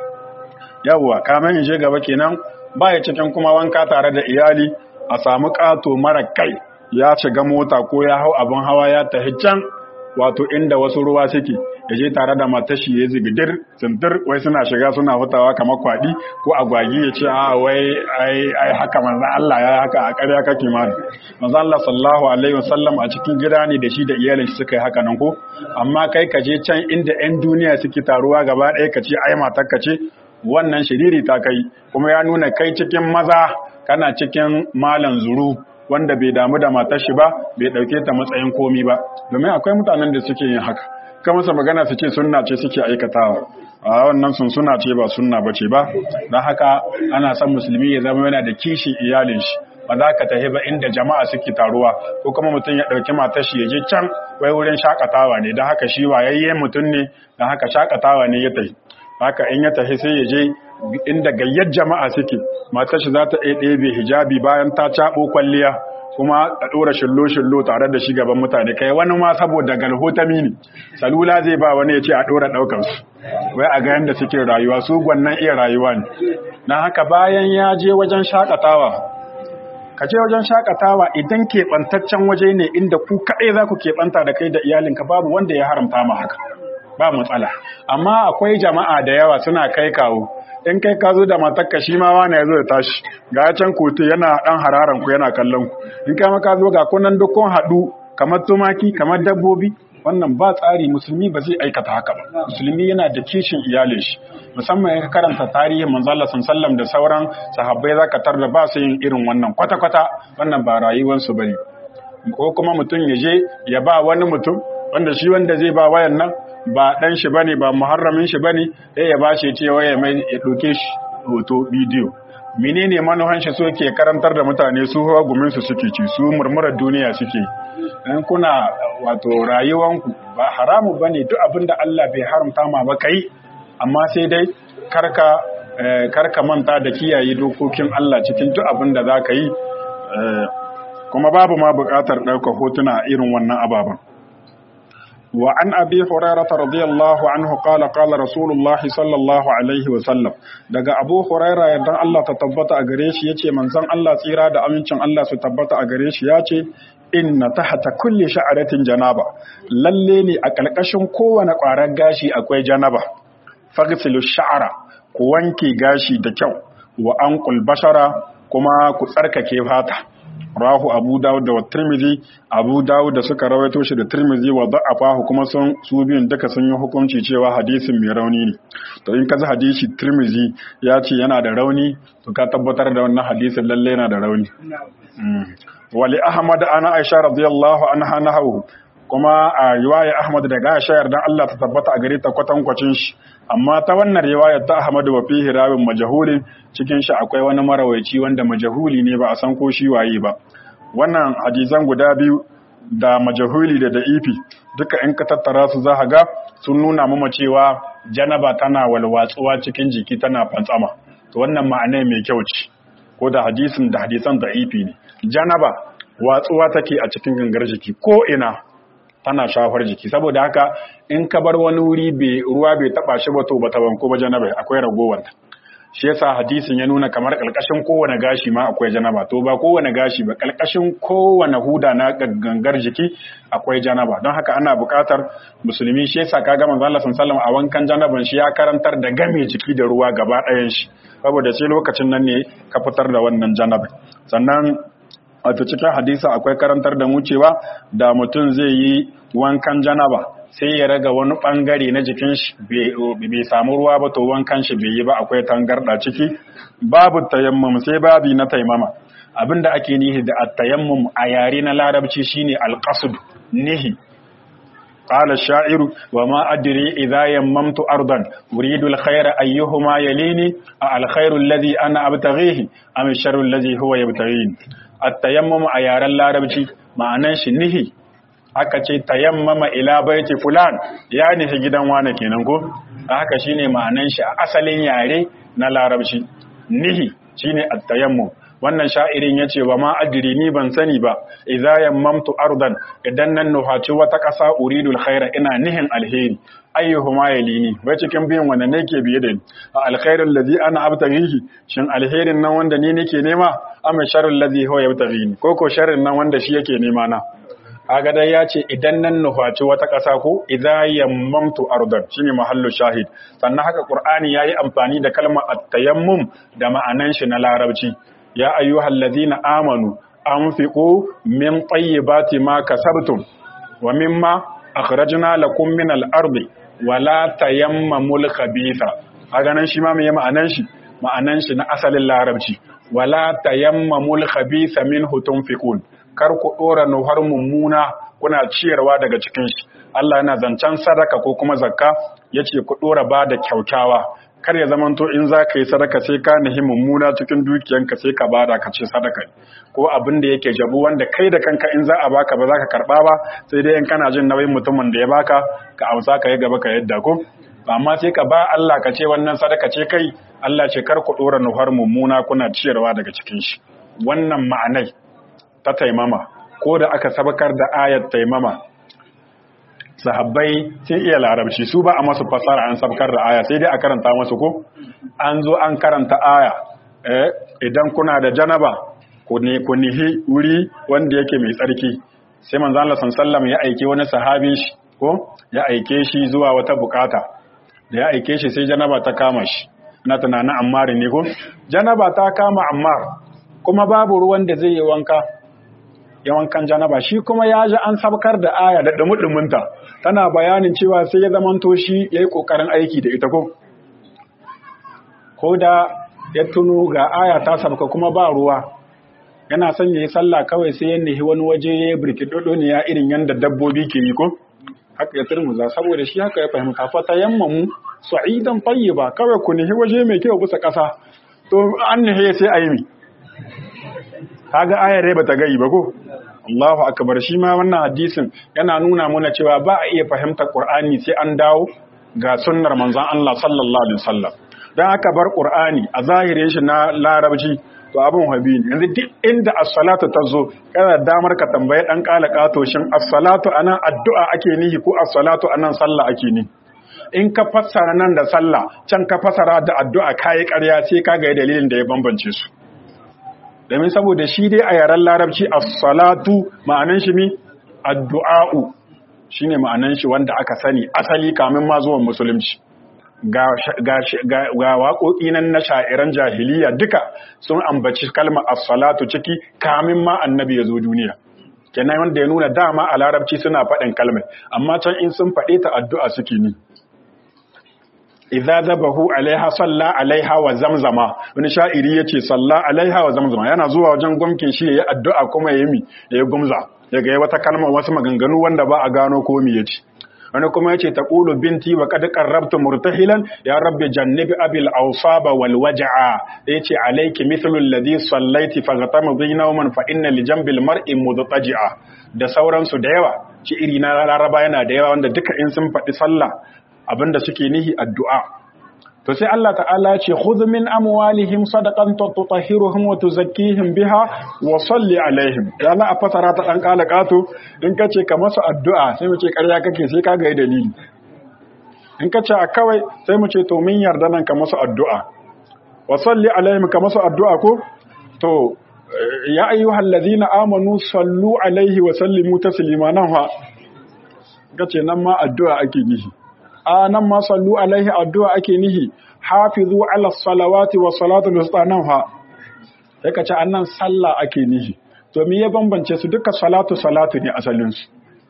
yawwa kamen je gaba kenan baya cikin kuma wanka tare da iyali a samu ƙato mara kai ya shiga mota ko ya hau abin hawa ya tafi can wato inda wasu ruwa suke ya je tare da matashi ya zigidir tsintir wai suna shiga suna hutawa kamar kwaɗi ko agwagi ya ce a wai ai haka manzan Allah ya haka a ƙarya kake ma manzan Allah sallallahu alaihi wasallam a cikin gida ne da shi da iyalin shi suka yi haka nan ko amma kai ka je can inda 'yan duniya suke taruwa gaba ɗaya ka ce ai matar ka ce wannan shiriri ta kai kuma ya nuna kai cikin maza kana cikin malan zuru wanda bai damu da matar shi ba bai dauke ta matsayin komi ba domin akwai mutanen da suke yin haka ka masa magana su ce sunna ce suke aikatawa a wannan sun suna ce ba sunna ba ce ba don haka ana son musulmi ya zama yana da kishi iyalin shi ba za ka tafi ba inda jama'a suke taruwa ko kuma mutum ya ɗauki matar shi ya je can wai wurin shakatawa ne don haka shi wayayye mutum ne don haka shakatawa ne ya tafi haka in ya tafi sai ya je inda gayyar jama'a suke matar shi za ta ɗebe hijabi bayan ta caɓo kwalliya kuma a ɗora shillo-shillo tare da shi gaban mutane kai wani ma saboda galhotami ne salula zai ba wani ya ce a ɗora ɗaukansu wai a ga yadda suke rayuwa su gwannan iya rayuwa ne na haka bayan ya je wajen shakatawa ka je wajen shakatawa idan keɓantaccen waje ne inda ku kaɗai za ku keɓanta da kai da iyalinka babu wanda ya haramta ma haka ba matsala amma akwai jama'a da yawa suna kai kawo in kai ka zo da matakka shi ma wani ya zo da tashi ga can kotu yana dan hararan ku yana kallon ku in kai maka zo ga kunan dukkan haɗu kamar tumaki kamar dabbobi wannan ba tsari musulmi ba zai aikata haka ba musulmi yana da kishin iyalin shi musamman ya karanta tarihin manzo Allah sallam da sauran sahabbai zaka tarda ba su yin irin wannan kwata kwata wannan ba rayuwar su bane ko kuma mutum ya je ya ba wani mutum wanda shi wanda zai ba wayan nan ba dan shi bane ba muharramin shi bane sai ya bashi ce waya mai ya doke shi hoto bidiyo menene manuhan shi so ke karantar da mutane su hawa gumin su suke ci su murmurar duniya suke in kuna wato rayuwanku ba haramu bane duk abin da Allah bai haramta ma ba kai amma sai dai karka karka manta da kiyaye dokokin Allah cikin duk abin da za ka yi kuma babu ma buƙatar ɗaukar hotuna irin wannan ababen wa an abi hurairah radiyallahu anhu qala qala rasulullah sallallahu alaihi wa sallam daga abu hurairah yadda Allah ta tabbata a gare shi yace manzon Allah tsira da amincin Allah su tabbata a gare shi yace inna tahta kulli sha'ratin janaba lalle ne a kalkashin kowane ƙwarar gashi akwai janaba faghsilu sha'ra ku wanke gashi da kyau wa anqul bashara kuma ku tsarkake fata rahu abu dawud da tirmizi abu dawud da suka rawaito shi da tirmizi wa da'afahu kuma sun su biyun duka sun yi hukunci cewa hadisin mai rauni ne to in ka ji hadisi tirmizi ya ce yana da rauni to ka tabbatar da wannan hadisin lalle yana da rauni wali ahmad ana aisha radiyallahu anha nahawu kuma a riwaya ahmad daga aisha yardan Allah ta tabbata a gare ta kwatankwacin shi amma ta wannan riwayar ta ahmad wa fihi rawin majahulin cikin shi akwai wani marawaici wanda majahuli ne ba a san ko shi waye ba wannan hadisan guda biyu da majahuli da da'ifi duka in ka tattara su za ga sun nuna mama cewa janaba tana walwatsuwa cikin jiki tana fantsama to wannan ma'ana mai kyau ce ko da hadisin da hadisan da'ifi ne janaba watsuwa take a cikin gangar jiki ko ina tana shafar jiki saboda haka in ka bar wani wuri bai ruwa bai taba shi ba to bata banko ba janaba akwai ragowar shi yasa hadisin ya nuna kamar kalkashin kowane gashi ma akwai janaba to ba kowane gashi ba kalkashin kowane huda na gangar jiki akwai janaba don haka ana buƙatar musulmi shi yasa kaga manzo Allah sallallahu a wankan janaban shi ya karantar da game jiki da ruwa gaba ɗayan shi saboda sai lokacin nan ne ka fitar da wannan janaba sannan wato cikin hadisa akwai karantar da mu cewa da mutum zai yi wankan janaba sai ya raga wani bangare na jikin shi bai samu ruwa ba to wankan shi bai yi ba akwai tangarda ciki babu tayammum sai babi na taimama abinda ake nihi da at-tayammum a yare na larabci shine al-qasd nihi قال الشاعر وما أدري إذا يممت أرضا أريد الخير أيهما يليني الخير الذي أنا أبتغيه أم الشر الذي هو يبتغيني التيمم أيار اللاربتي معنى شنه aka ce tayammama ila baiti fulan ya nufi gidan wane kenan ko haka shine ma'anan shi a asalin yare na larabci nihi shine at-tayammum wannan sha'irin yace wa ma adri ni ban sani ba idza yammamtu ardan idan nan nufaci wata ƙasa uridul khaira ina nihin alheri ayyuhuma yalini wai cikin biyan wanda nake biye da ni a alkhairul ladhi ana abtaghihi shin alherin nan wanda ni nake nema am sharrul ladhi huwa yabtaghini ko ko sharrin nan wanda shi yake nema na kaga dai ya ce idan nan nufaci wata ƙasa ko idza yammamtu ardan shine mahallu shahid sannan haka qur'ani yayi amfani da kalmar at-tayammum da ma'anan shi na larabci ya ayyuhal ladhina amanu anfiqu min tayyibati ma kasabtum wa mimma akhrajna lakum min al-ardi wa la tayammamul khabitha kaga nan shi ma me ma'anan shi ma'anan shi na asalin larabci wala tayammamul khabitha minhu tunfiqun kar ku ɗora nuhar mummuna kuna ciyarwa daga cikin shi Allah yana zancen sadaka ko kuma zakka yace ku ɗora ba da kyautawa kar ya zamanto in za ka yi sadaka sai ka nihi mummuna cikin dukiyanka sai ka bada ka ce sadaka ko abin da yake jabu wanda kai da kanka in za a baka ba za ka karɓa ba sai dai in kana jin nauyin mutumin da ya baka ka amsa ka yi gaba ka yadda ko amma sai ka ba Allah ka ce wannan sadaka ce kai Allah ce kar ku ɗora nuhar mummuna kuna ciyarwa daga cikin shi wannan ma'anai ta taimama ko da aka sabakar da ayat taimama sahabbai sun iya larabci su ba a masu fasara an sabakar da aya sai dai a karanta masu ko an zo an karanta aya eh, idan kuna da janaba ku nihi wuri wanda yake mai tsarki sai manzo Allah sallallahu ya aike wani sahabin shi ko ya aike shi zuwa wata bukata da ya aike shi sai janaba ta kama shi na tunanin ammar ne ko janaba ta kama ammar kuma babu ruwan da zai yi wanka ya wankan janaba shi kuma ya ji an sabkar da aya da dumudumunta tana bayanin cewa sai ya zamanto shi ya yi ƙoƙarin aiki da ita ko ko da ya tuno ga aya ta sabka kuma ba ruwa yana son ya yi sallah kawai sai ya nihi wani waje ya yi birkidodo ne ya irin yadda dabbobi ke yi ko haka ya turmuza saboda shi haka ya fahimta fa tayammamu sa'idan tayyiba kawai ku nihi waje mai kyau bisa ƙasa to to an ne sai a yi mi kaga ayar ba ta gayi ba ko Allahu akbar shi ma wannan hadisin yana nuna mana cewa ba a iya fahimtar Qur'ani sai an dawo ga sunnar manzon Allah sallallahu alaihi wasallam dan aka bar Qur'ani a zahirin shi na larabci to abin habi ne yanzu duk inda as-salatu tazo kana damar ka tambaye dan kala kato shin as-salatu anan addu'a ake nihi ko as-salatu anan sallah ake ni in ka fassara nan da sallah can ka fassara da addu'a kai ƙarya sai ka ga dalilin da ya bambance su domin saboda shi dai a yaren larabci as-salatu ma'anan shi mi addu'a'u shine ma'anan shi wanda aka sani asali kamin ma zuwan musulunci ga ga waƙoƙi nan na sha'iran jahiliya duka sun ambaci kalmar as-salatu ciki kamin ma annabi ya zo duniya kenan wanda ya nuna dama a larabci suna faɗin kalmar amma can in sun faɗe ta addu'a suke ni idza zabahu alaiha salla alaiha wa zamzama wani sha'iri yace salla alaiha wa zamzama yana zuwa wajen gumkin shi yayi addu'a kuma yayi mi yayi gumza daga yayi wata kalma wasu maganganu wanda ba a gano ko me yace wani kuma yace taqulu binti wa qad qarrabtu murtahilan ya rabbi jannibi abil awsaba wal waj'a yace alayki mithlu alladhi sallaiti faghatamdi nawman fa inna li jambil mar'i mudtaji'a da sauransu da yawa ci iri na laraba yana da yawa wanda duka in sun faɗi sallah abinda suke nihi addu'a to sai Allah ta'ala ya ce khudh min amwalihim sadaqan tutahhiruhum wa tuzakkihim biha wa salli alaihim ya la a fasara ta dan kala kato in kace ka masa addu'a sai mu ce ƙarya kake sai ka ga dalili in kace a kawai sai mu ce to min yarda nan ka masa addu'a wa salli alaihim ka masa addu'a ko to ya ayyuhal ladina amanu sallu alaihi wa sallimu taslima nan fa kace nan ma addu'a ake nihi a nan ma sallu alaihi addu'a ake nihi hafizu ala salawati wa salatu wusta nan ha sai ka ce annan sallah ake nihi to me ya bambance su duka salatu salatu ne asalin su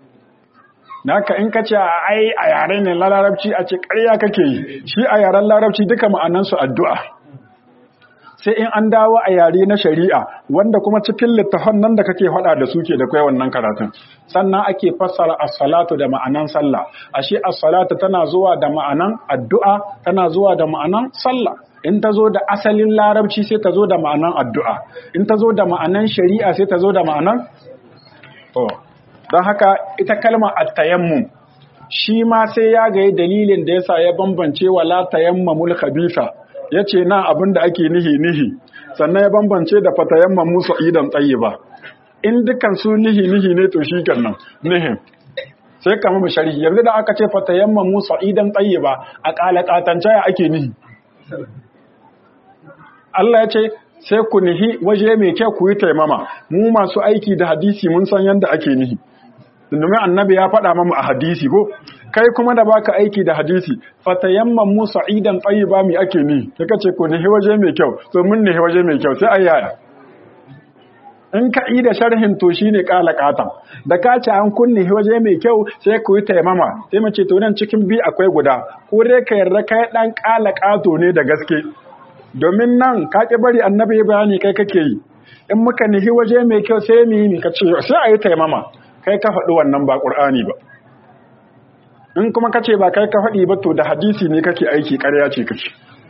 naka in ka ce ai a yare ne larabci a ce ƙarya kake yi shi a yaren larabci duka ma'anan su addu'a sai in an dawo a yare na shari'a wanda kuma cikin littafan nan da kake faɗa da suke da kai wannan karatun sannan ake fassara as-salatu da ma'anan sallah ashe as-salatu tana zuwa da ma'anan addu'a tana zuwa da ma'anan sallah in ta zo da asalin larabci sai ta zo da ma'anan addu'a in ta zo da ma'anan shari'a sai ta zo da ma'anan to don haka ita kalmar at-tayammum shi ma sai ya ga dalilin da yasa ya bambance wala tayammamul khabitha ya ce na abin da ake nihi-nihi sannan ya bambance da fatayamman musu idan tsaye ba in dukan su nihi-nihi ne to shi kan nan nihin sai kama mu shari'i yanzu da aka ce fatayamman musu idan tsaye ba a ƙalaƙatance ya ake nihi Allah ya ce sai ku nihi waje mai kyau ku yi taimama mu masu aiki da hadisi mun san yadda ake nihi domin annabi ya faɗa mamu a hadisi ko kai kuma da baka aiki da hadisi fatayamman mu sa'idan tayyiba mi ake ni kaka ce ko ne waje mai kyau to mun ne waje mai kyau sai ayyaya in ka yi da sharhin to shine kala katan da ka ce an kunne waje mai kyau sai ku yi taimama sai mu ce to nan cikin bi akwai guda ko dai ka yarda kai dan kala kato ne da gaske domin nan ka ki bari annabi bayani kai kake yi in muka nihi waje mai kyau sai mu yi ka ce sai a yi taimama kai ka faɗi wannan ba ƙur'ani ba in kuma kace ba kai ka faɗi ba to da hadisi ne kake aiki ƙarya ce kake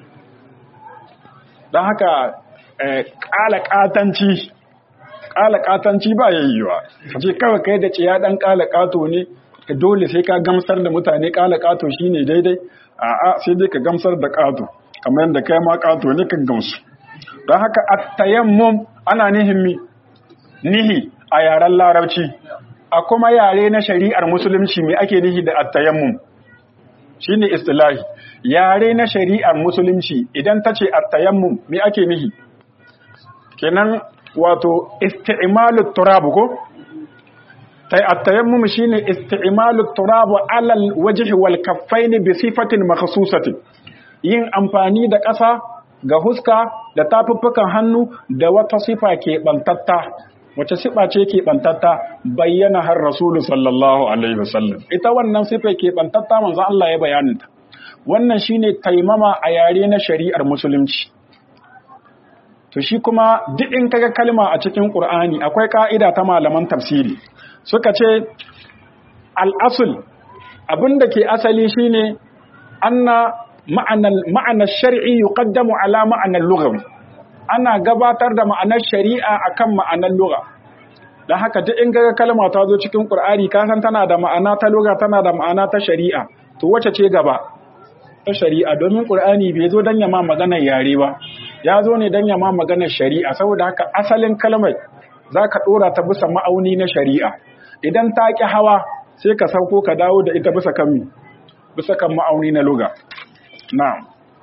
don haka ƙala ƙatanci ƙala ƙatanci ba yayyuwa kace kawai kai da ciya ɗan ƙala ƙato ne dole sai ka gamsar da mutane ƙala ƙato shine daidai a'a sai dai ka gamsar da ƙato kamar yadda kai ma ƙato ne ka gamsu don haka at-tayammum ana nihin mi nihi a yaren larabci a kuma yare na shari'ar musulunci mai ake nihi da attayammum shine istilahi yare na shari'ar musulunci idan ta ce attayammum mai ake nihi kenan wato isti'malut turab ko tai attayammum shine isti'malut turab alal wajhi wal kaffain bi sifatin makhsusatin yin amfani da ƙasa ga huska da tafuffukan hannu da wata sifa ke bantatta wace sifa ce ke bantatta bayyana har rasulu sallallahu alaihi wasallam ita wannan sifa ke bantatta manzo Allah ya bayaninta wannan shine taimama a yare na shari'ar musulunci to shi kuma duk in kaga kalma a cikin Qur'ani akwai ka'ida ta malaman tafsiri suka ce al-asl abinda ke asali shine anna ma'anar ma'anar shar'i yuqaddamu ala ma'anar lughawi ana gabatar da ma'anar shari'a akan ma'anar lugha dan haka duk in ga kalma ta zo cikin Qur'ani ka san tana da ma'ana ta lugha tana da ma'ana ta shari'a to wace ce gaba ta shari'a domin Qur'ani bai zo dan yama maganar yare ba ya zo ne dan yama maganar shari'a saboda haka asalin kalmar zaka dora ta bisa ma'auni na shari'a idan ta ki hawa sai ka sauko ka dawo da ita bisa kan bisa kan ma'auni na lugha na'am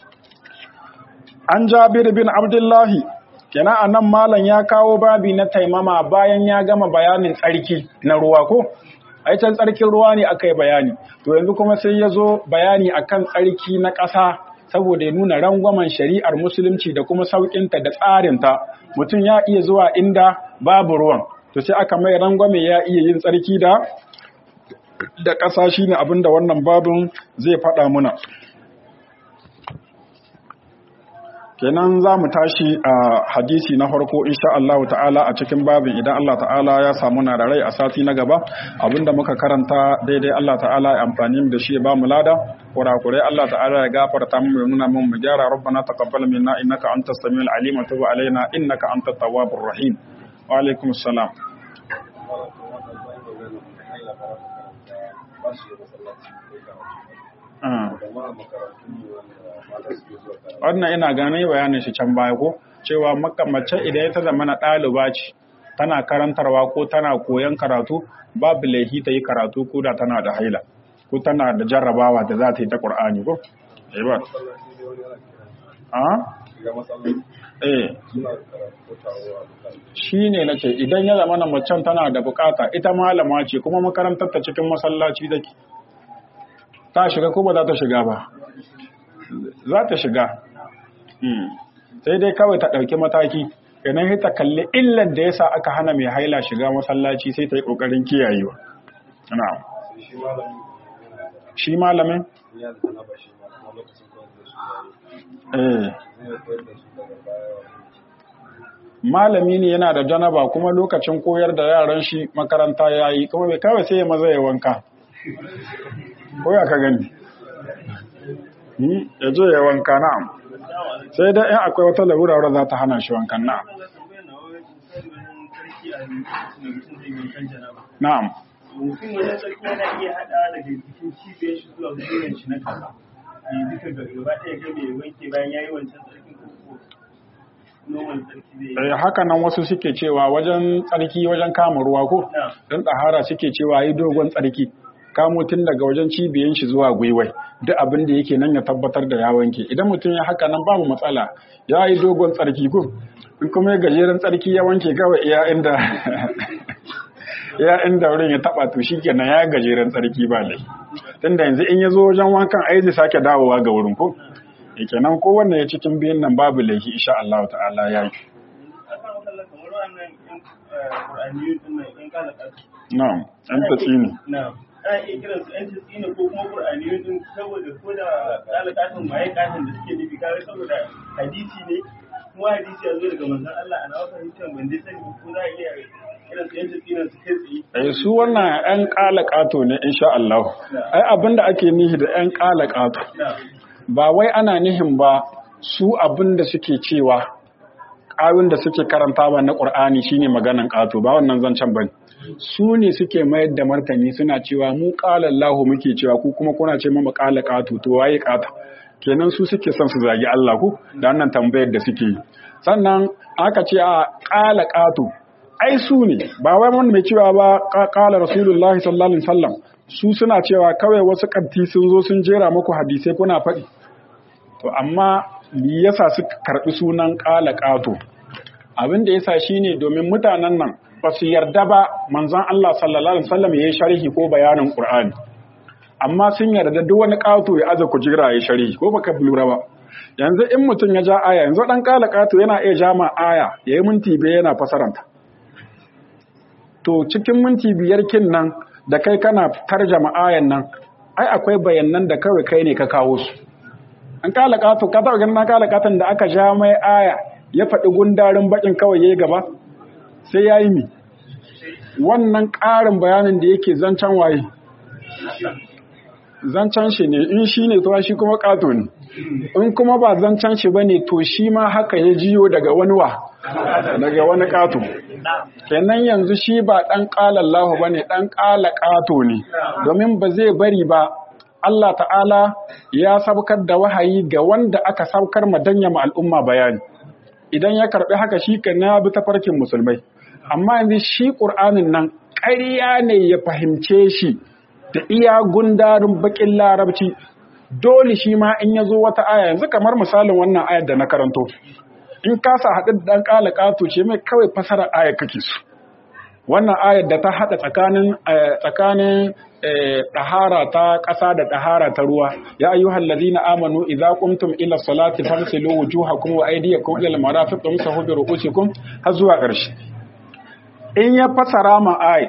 an Jabir bin Abdullahi kenan anan malam ya kawo babi na taimama bayan ya gama bayanin tsarki na ruwa ko ai can tsarkin ruwa ne aka yi bayani to yanzu kuma sai ya zo bayani akan tsarki na ƙasa saboda ya nuna rangwamen shari'ar musulunci da kuma sauƙinta da tsarinta mutum ya iya zuwa inda babu ruwan to sai aka mai rangwame ya iya yin tsarki da da ƙasa shine abin da wannan babin zai faɗa muna kenan za mu tashi a hadisi na farko insha Allah ta'ala a cikin babin idan Allah ta'ala ya samu na da rai a sati na gaba abinda muka karanta daidai Allah ta'ala ya amfani da shi ba mu lada kurakurai Allah ta'ala ya gafarta mu ya nuna mun mu gyara rabbana taqabbal minna innaka antas samiul alim wa tub alaina innaka antat tawwabur rahim wa alaikum assalam wannan ina gane bayanin shi can baya ko cewa mace idan ita zama na ɗaliba ce tana karantarwa ko tana koyon karatu babu laifi ta yi karatu ko da tana da haila ko tana da jarrabawa da za ta yi ta ƙur'ani ko? ba eh shi ne na ce idan ya zama na macen tana da bukata ita malama ce kuma makarantar ta cikin masallaci take ta shiga ko ba za ta shiga ba za ta shiga sai dai kawai ta ɗauki mataki idan ta kalli illar da yasa aka hana mai haila shiga masallaci sai ta yi ƙoƙarin kiyayewa shi malamin malami ne yana da janaba kuma lokacin koyar da yaran shi makaranta ya yi kuma bai kawai sai ya maza ya wanka ko ya ka gani ya je ya wanka na'am sai dai in akwai wata larura wadda za ta hana shi wankan na'am na'am mutum wajen sarki yana iya hada daga jikin cibiyar shi zuwa gwiwan shi na kasa a yi duka gaba ɗaya ga mai wanke bayan ya yi wancan sarkin ko noman sarki zai Eh, haka nan wasu suke cewa wajen tsarki wajen kama ruwa ko don tsahara suke cewa yi dogon tsarki kamo tun daga wajen cibiyan shi zuwa gwiwai duk abin da yake nan ya tabbatar da ya wanke idan mutum ya haka nan babu matsala ya yi dogon tsarki ko in kuma ya gajeren tsarki ya wanke kawai iya inda ya inda wurin ya taba to shikenan ya gajeren tsarki ba lai tunda yanzu in ya zo wajen wankan ai zai sake dawowa ga wurin ko kenan kowanne ya cikin biyun nan babu laifi insha Allah ta'ala ya yi akan wakalla kamar wannan yan ƙur'aniyun ɗin nan yan kala ƙasa na'am an tatsi ne na'am ana iya kiran su yan tsina ko kuma ƙur'aniyun ɗin saboda ko da kala ƙasan waye ƙasan da suke nufi kare saboda hadisi ne kuma hadisi ya zo daga manzon Allah ana wata hadisin ban dai sani ko za a iya kiran su yan tsina su kai tsaye eh su wannan yan kala kato ne insha Allah ai abinda ake nihi da yan kala kato na'am ba wai ana nihin ba su abinda suke cewa ƙawin da suke karanta ba na ƙur'ani shine maganan ƙato ba wannan zancen ba su ne suke mayar da martani suna cewa mu ƙala Allahu muke cewa ku kuma kuna ce mama ƙala ƙato to waye ƙata kenan su suke son su zagi Allah ku da wannan tambayar da suke yi sannan aka ce a ƙala ƙato ai su ne ba wai wanda mai cewa ba ƙala rasulullahi sallallahu alaihi wasallam su suna cewa kawai wasu kanti sun zo sun jera muku hadisai kuna faɗi to amma me yasa suka karɓi sunan ƙala ƙato abin da yasa shine domin mutanen nan ba su yarda ba manzon Allah sallallahu alaihi wasallam yayi sharhi ko bayanin Qur'ani amma sun yarda duk wani ƙato ya aza kujira yayi sharhi ko baka lura ba yanzu in mutum ya ja aya yanzu dan ƙala ƙato yana iya ja ma aya yayi minti biyar yana fasaranta to cikin minti biyar kin nan da kai kana tarjama ayan nan ai akwai bayanan da kawai kai ne ka kawo su an kala kato ka taɓa ganin na kala katon da aka ja mai aya ya faɗi gundarin bakin kawai ya yi gaba sai ya yi mi wannan ƙarin bayanin da yake zancen waye zancen shi ne in shi ne to shi kuma ƙato ne in kuma ba zancen shi ba ne to shi ma haka ya jiyo daga wani wa daga wani ƙato kenan yanzu shi ba ɗan ƙalallahu ba ne ɗan ƙala ƙato ne domin ba zai bari ba Allah ta'ala ya saukar da wahayi ga wanda aka saukar madanya ma al'umma bayani idan ya karɓi haka shi kan na bi tafarkin musulmai amma yanzu shi ƙur'anin nan ƙarya ne ya fahimce shi da iya gundarin bakin larabci dole shi ma in ya zo wata aya yanzu kamar misalin wannan ayar da na karanto in kasa haɗu da ɗan ƙala ƙato ce mai kawai fasarar ayar kake su wannan ayar da ta haɗa tsakanin tsakanin ɗahara ta ƙasa da ɗahara ta ruwa ya ayyuhal ladina amanu idza qumtum ila salati fagsilu wujuhakum wa aydiyakum ila al-marafiq wamsahu bi ru'usikum har zuwa ƙarshe in ya fasara ma ayar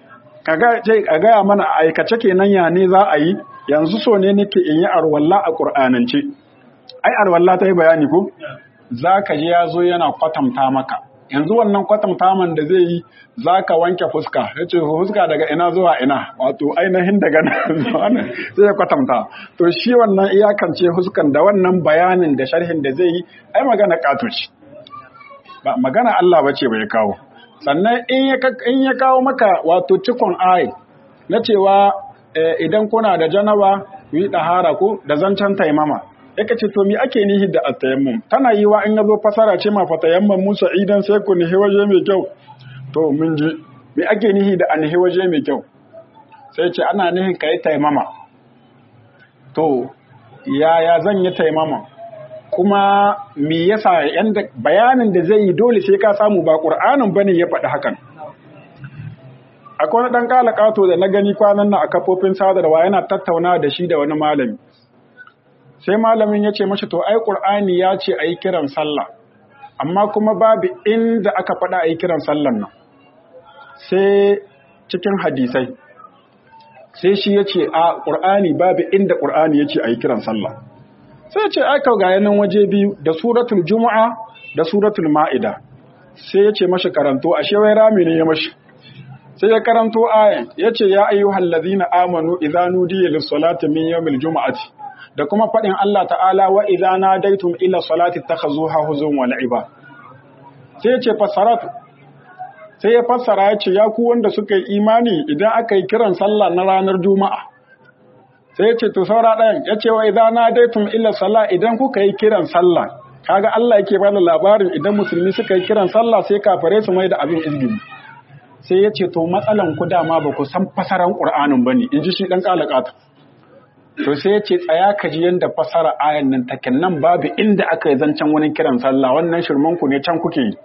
a gaya mana a aikace kenan ya ne za a yi yanzu so ne nake in yi arwalla a ƙur'anance ai arwalla ta yi bayani ko za ka ji ya zo yana kwatanta maka yanzu wannan kwatanta man da zai yi za ka wanke fuska ya ce fuska daga ina zuwa ina wato ainihin daga nan zuwa nan sai ya kwatanta to shi wannan iyakance fuskan da wannan bayanin da sharhin da zai yi ai magana katoci ba magana Allah bace bai kawo sannan in ya kawo maka wato cikon ai na cewa idan kuna da janaba ku yi ɗahara ko da zancen taimama yaka ce to mi ake nihi da atayammum tana yi wa in yazo fasara ce ma fatayammum musa idan sai ku nihi waje mai kyau to mun ji mi ake nihi da anihi waje mai kyau sai ce ana nihin ka yi taimama to yaya zan yi taimama kuma me yasa yanda bayanin da zai yi dole sai ka samu ba qur'anin bane ya faɗi hakan akwai wani dan kala kato da na gani kwanan nan a kafofin sadarwa yana tattauna da shi da wani malami sai malamin ya ce mashi to ai qur'ani ya ce ayi kiran sallah amma kuma babu inda aka faɗa ayi kiran sallan nan sai cikin hadisai sai shi ya ce a qur'ani babu inda qur'ani ya ce ayi kiran sallah sai ce aka ga yanan waje biyu da suratul juma'a da suratul ma'ida sai ya ce mashi karanto ashe wai rami ne ya mashi sai ya karanto ayan ya ce ya ayyuhal ladzina amanu idza nudiya lis salati min yawmil juma'ati da kuma fadin Allah ta'ala wa idza nadaitum ila salati takhazuha huzun wa la'iba sai ya ce fasaratu sai ya fassara ya ce ya ku wanda suka yi imani idan aka yi kiran sallah na ranar juma'a sai ya ce to saura ɗayan ya ce wa idza nadaitum ila sala idan kuka yi kiran sallah kaga Allah yake bada labarin idan musulmi suka yi kiran sallah sai kafare su mai da abin izgili sai ya ce to matsalan ku dama ba ku san fasaran qur'anin bane in ji shi dan kalakata to sai ya ce tsaya ka ji yanda fasara ayan nan take nan babu inda aka yi zancen wani kiran sallah wannan shirman ku ne can kuke yi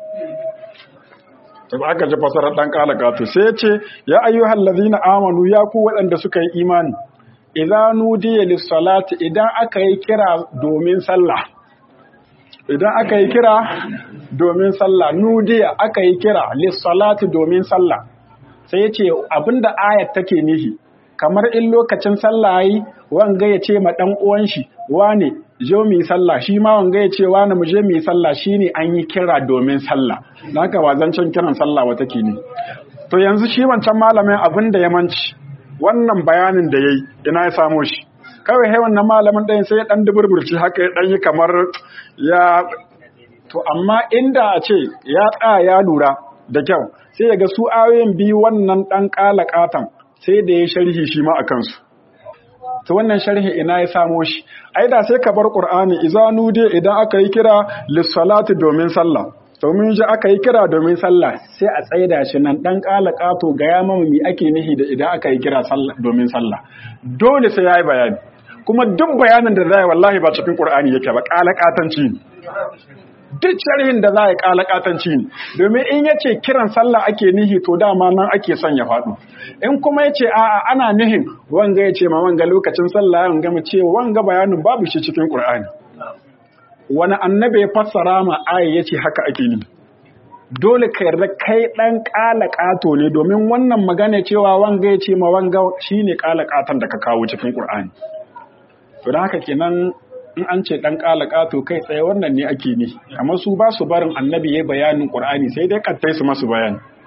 to aka ji fasarar dan kalakata sai ya ce ya ayyuhal ladina amanu ya ku waɗanda suka yi imani idza nudiya lis-salati idan aka yi kira domin sallah idan aka yi kira domin sallah nudiya aka yi kira lis-salati domin sallah sai yace abinda ayat take nihi kamar in lokacin sallah yi wanga ya ce ma dan uwan shi wane je mu yi sallah shi ma wanga ya ce wane mu je mu yi sallah shine an yi kira domin sallah dan haka wazancan kiran sallah wata ke ne to yanzu shi wancan malamin abinda ya manci wannan bayanin da ya yi ina ya samo shi kawai hai wannan malamin ɗayan sai ya ɗan duburburci haka ya ɗan yi kamar ya to amma inda a ce ya tsaya ya lura da kyau sai ya ga su ayoyin biyu wannan ɗan ƙala ƙatan sai da ya sharhi shi ma a kansu to wannan sharhi ina ya samo shi ai da sai ka bar qur'ani izanu dai idan aka yi kira lis-salati domin sallah domin ji aka yi kira domin sallah sai a tsaida shi nan dan kala kato ga ya mama mi ake nihi da idan aka yi kira domin sallah dole sai yayi bayani kuma duk bayanin da zai wallahi ba cikin qur'ani yake ba kala katanci duk sharhin da zai kala katanci domin in yace kiran sallah ake nihi to dama nan ake son ya faɗo in kuma yace a'a ana nihin wanga yace ma wanga lokacin sallah wanga mu ce wanga bayanin babu shi cikin qur'ani wani annabi ya fassara ma aya ya ce haka ake ni dole ka yarda kai ɗan ƙala ƙato ne domin wannan magana cewa wanga ya ce ma wanga shi ne ƙala ƙaton da ka kawo cikin ƙur'ani to da haka kenan in an ce ɗan ƙala ƙato kai tsaye wannan ne ake ni amma su ba su barin annabi ya bayanin ƙur'ani sai dai kattai su masu bayani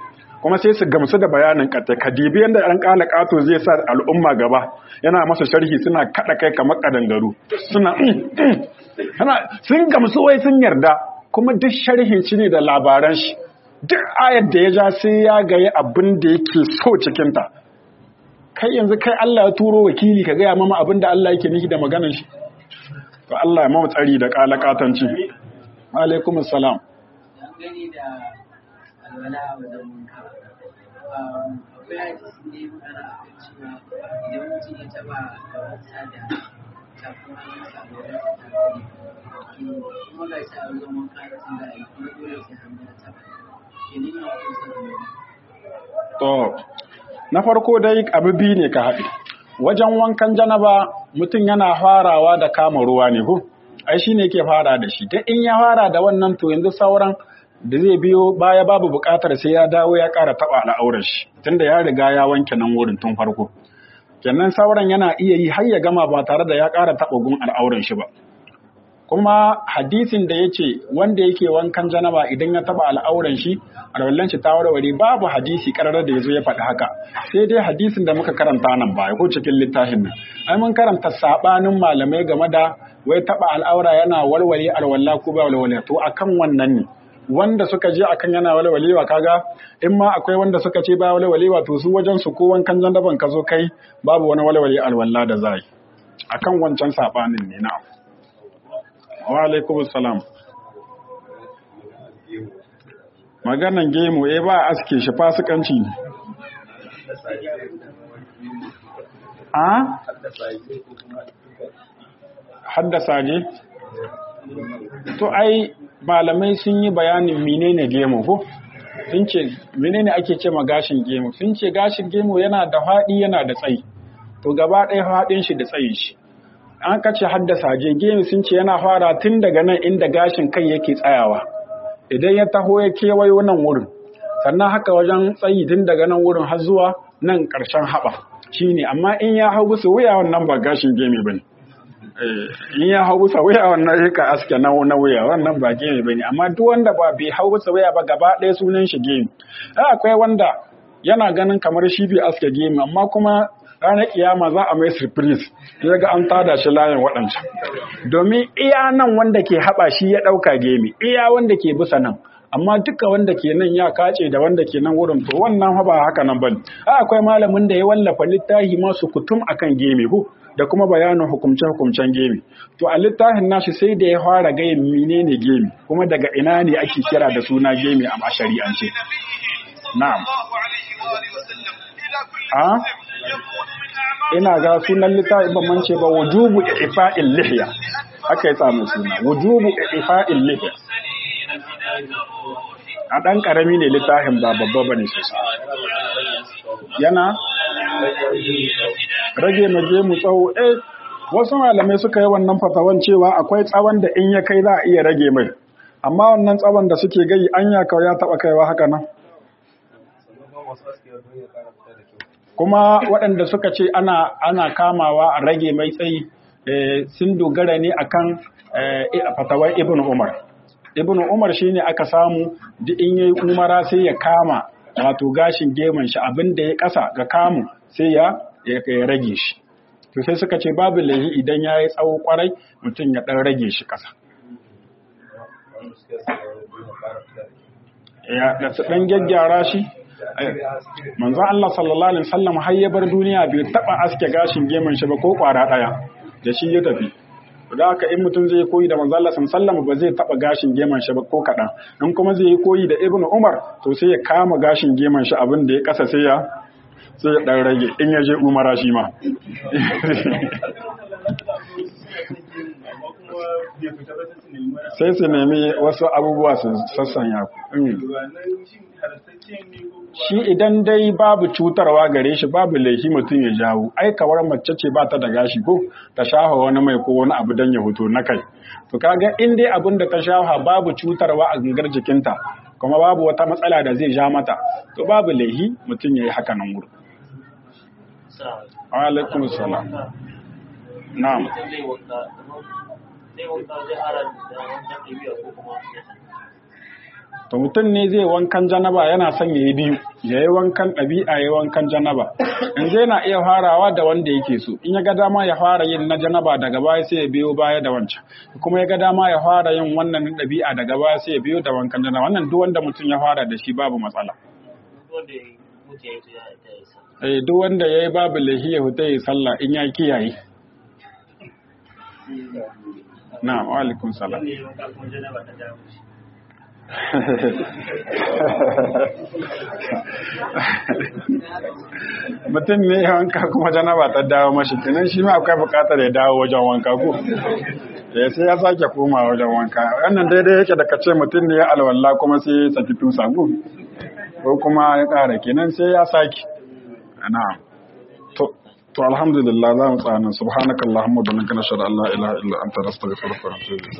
kuma sai su gamsu da bayanin kata kadibi yanda ɗan ƙala ƙato zai sa al'umma gaba yana masa sharhi suna kaɗa kai kamar ƙadangaru suna sun gamsu wai sun yarda kuma duk sharhin shi ne da labaran shi duk ayar da ya ja sai ya gaye abin da yake so cikinta kai yanzu kai Allah ya turo wakili ka gaya mama abin da Allah yake nufi da maganar shi to Allah ya mamu tsari da kalakatanci alaikum assalam gani da alwala a wajen wanka akwai hadisi ne magana a kan cewa idan mutum ya taba da wata da kafin hannunsa a wajen ta kare kuma ga shi a wajen wanka tun da a yi kuma dole sai hannu ya taba ke nuna hukunsa da wani to na farko dai abu biyu ne ka haɗe wajen wankan janaba mutum yana farawa da kama ruwa ne ko ai shi ne ke fara da shi ta in ya fara da wannan to yanzu sauran da zai biyo baya babu buƙatar sai ya dawo ya ƙara taɓa al'aurar shi tunda ya riga ya wanke nan wurin tun farko kenan sauran yana iya yi har ya gama ba tare da ya ƙara taɓa gun al'aurar shi ba kuma hadisin da ya ce wanda yake wankan janaba idan ya taɓa al'auran shi alwallan shi ta warware babu hadisi ƙarar da ya zo ya faɗi haka sai dai hadisin da muka karanta nan ba ko cikin littafin nan ai mun karanta sabanin malamai game da wai taɓa al'aura yana walwale alwala ko ba walwale to akan wannan ne wanda suka je akan yana walwalewa kaga in ma akwai wanda suka ce ba walwalewa to su wajen su ko wankan jandaban ka zo kai babu wani walwale alwala da zai akan wancan sabanin ne na wa alaikum salam maganan gemu eh ba aske shi fasikanci ne a haddasa je to ai malamai sun yi bayanin menene gemu ko sun ce menene ake ce ma gashin gemu sun ce gashin gemu yana da faɗi yana da tsayi to gaba ɗaya faɗin shi da tsayin shi an kace haddasa je gemu sun ce yana fara tun daga nan inda gashin kai yake tsayawa idan ya taho ya kewayo nan wurin sannan haka wajen tsayi tun daga nan wurin har zuwa nan ƙarshen haɓa shine amma in ya hau bisa wuya wannan ba gashin gemi bane in ya hau bisa wuya wannan rika aske na na wuya wannan ba gemi bane amma duk wanda ba bai hau bisa wuya ba gaba ɗaya sunan shi gemi akwai wanda yana ganin kamar shi bai aske gemi amma kuma ranar kiyama za a mai surprise ya ga an tada shi layin waɗancan domin iya nan wanda ke haɓa shi ya ɗauka gemi iya wanda ke bisa nan amma duka wanda ke nan ya kace da wanda ke nan wurin to wannan ba haka nan bane akwai malamin da ya wallafa littafi masu kutum akan gemi ko da kuma bayanin hukumce hukumcen gemi to a littafin nashi sai da ya fara gayin menene gemi kuma daga ina ne ake kira da suna gemi a shari'ance na'am a ina ga sunan littafin ban mance ba wujubu ifa'il lihya haka ya samu suna wujubu ifa'il lihya a ɗan ƙarami ne littafin ba babba ba ne sosai yana rage maje mu tsawo eh wasu malamai suka yi wannan fatawan cewa akwai tsawon da in ya kai za a iya rage mai amma wannan tsawon da suke gai an ya kawai ya taɓa kaiwa haka nan kuma waɗanda suka ce ana ana kamawa a rage mai tsayi sun dogara ne akan fatawar ibn umar ibn umar shine aka samu duk in yayi umara sai ya kama wato gashin geman shi abin da ya kasa ga kamu sai ya ya rage shi to sai suka ce babu lahi idan yayi tsawo kwarai mutum ya dan rage shi kasa ya da su dan gyaggyara shi manzo Allah sallallahu alaihi wasallam har ya bar duniya bai taba aske gashin geman shi ba ko kwara daya da shi ya tafi da haka in mutum zai koyi da manzo Allah sallallahu ba zai taba gashin geman shi ba ko kadan in kuma zai yi koyi da Ibn Umar to sai ya kama gashin geman shi abin da ya kasa sai ya sai ya dan rage in ya je Umara shi ma sai su nemi wasu abubuwa su sassanya shi idan dai babu cutarwa gare shi babu laifi mutum ya jawo ai kawar mace ce ba ta da gashi ko ta shafa wani mai ko wani abu don ya hoto na kai to kaga in dai abin da ta shafa babu cutarwa a gangar jikinta kuma babu wata matsala da zai ja mata to babu laifi mutum ya yi haka nan wuri alaikum salam na'am to mutum ne zai wankan janaba yana son ya yi biyu ya yi wankan ɗabi'a ya yi wankan janaba yanzu yana iya farawa da wanda yake so in ya ga dama ya fara yin na janaba daga baya sai ya biyo baya da wancan kuma ya ga dama ya fara yin wannan na ɗabi'a daga baya sai ya biyo da wankan janaba wannan duk wanda mutum ya fara da shi babu matsala eh duk wanda ya yi babu lahi ya huta yi sallah in ya kiyaye na wa alaikum salam wanda ya wanka kuma janaba ta dawo shi mutum ne ya wanka kuma janaba ta dawo mashi kenan shi ma akwai bukatar ya dawo wajen wanka ko ya sai ya sake koma wajen wanka wannan daidai yake da kace mutum ne ya alwala kuma sai ya saki tusa ko ko kuma ya kara kenan sai ya sake na'am to to alhamdulillah za mu tsaya nan subhanakallahumma wa bihamdika nashhadu an la ilaha illa anta nastaghfiruka wa natubu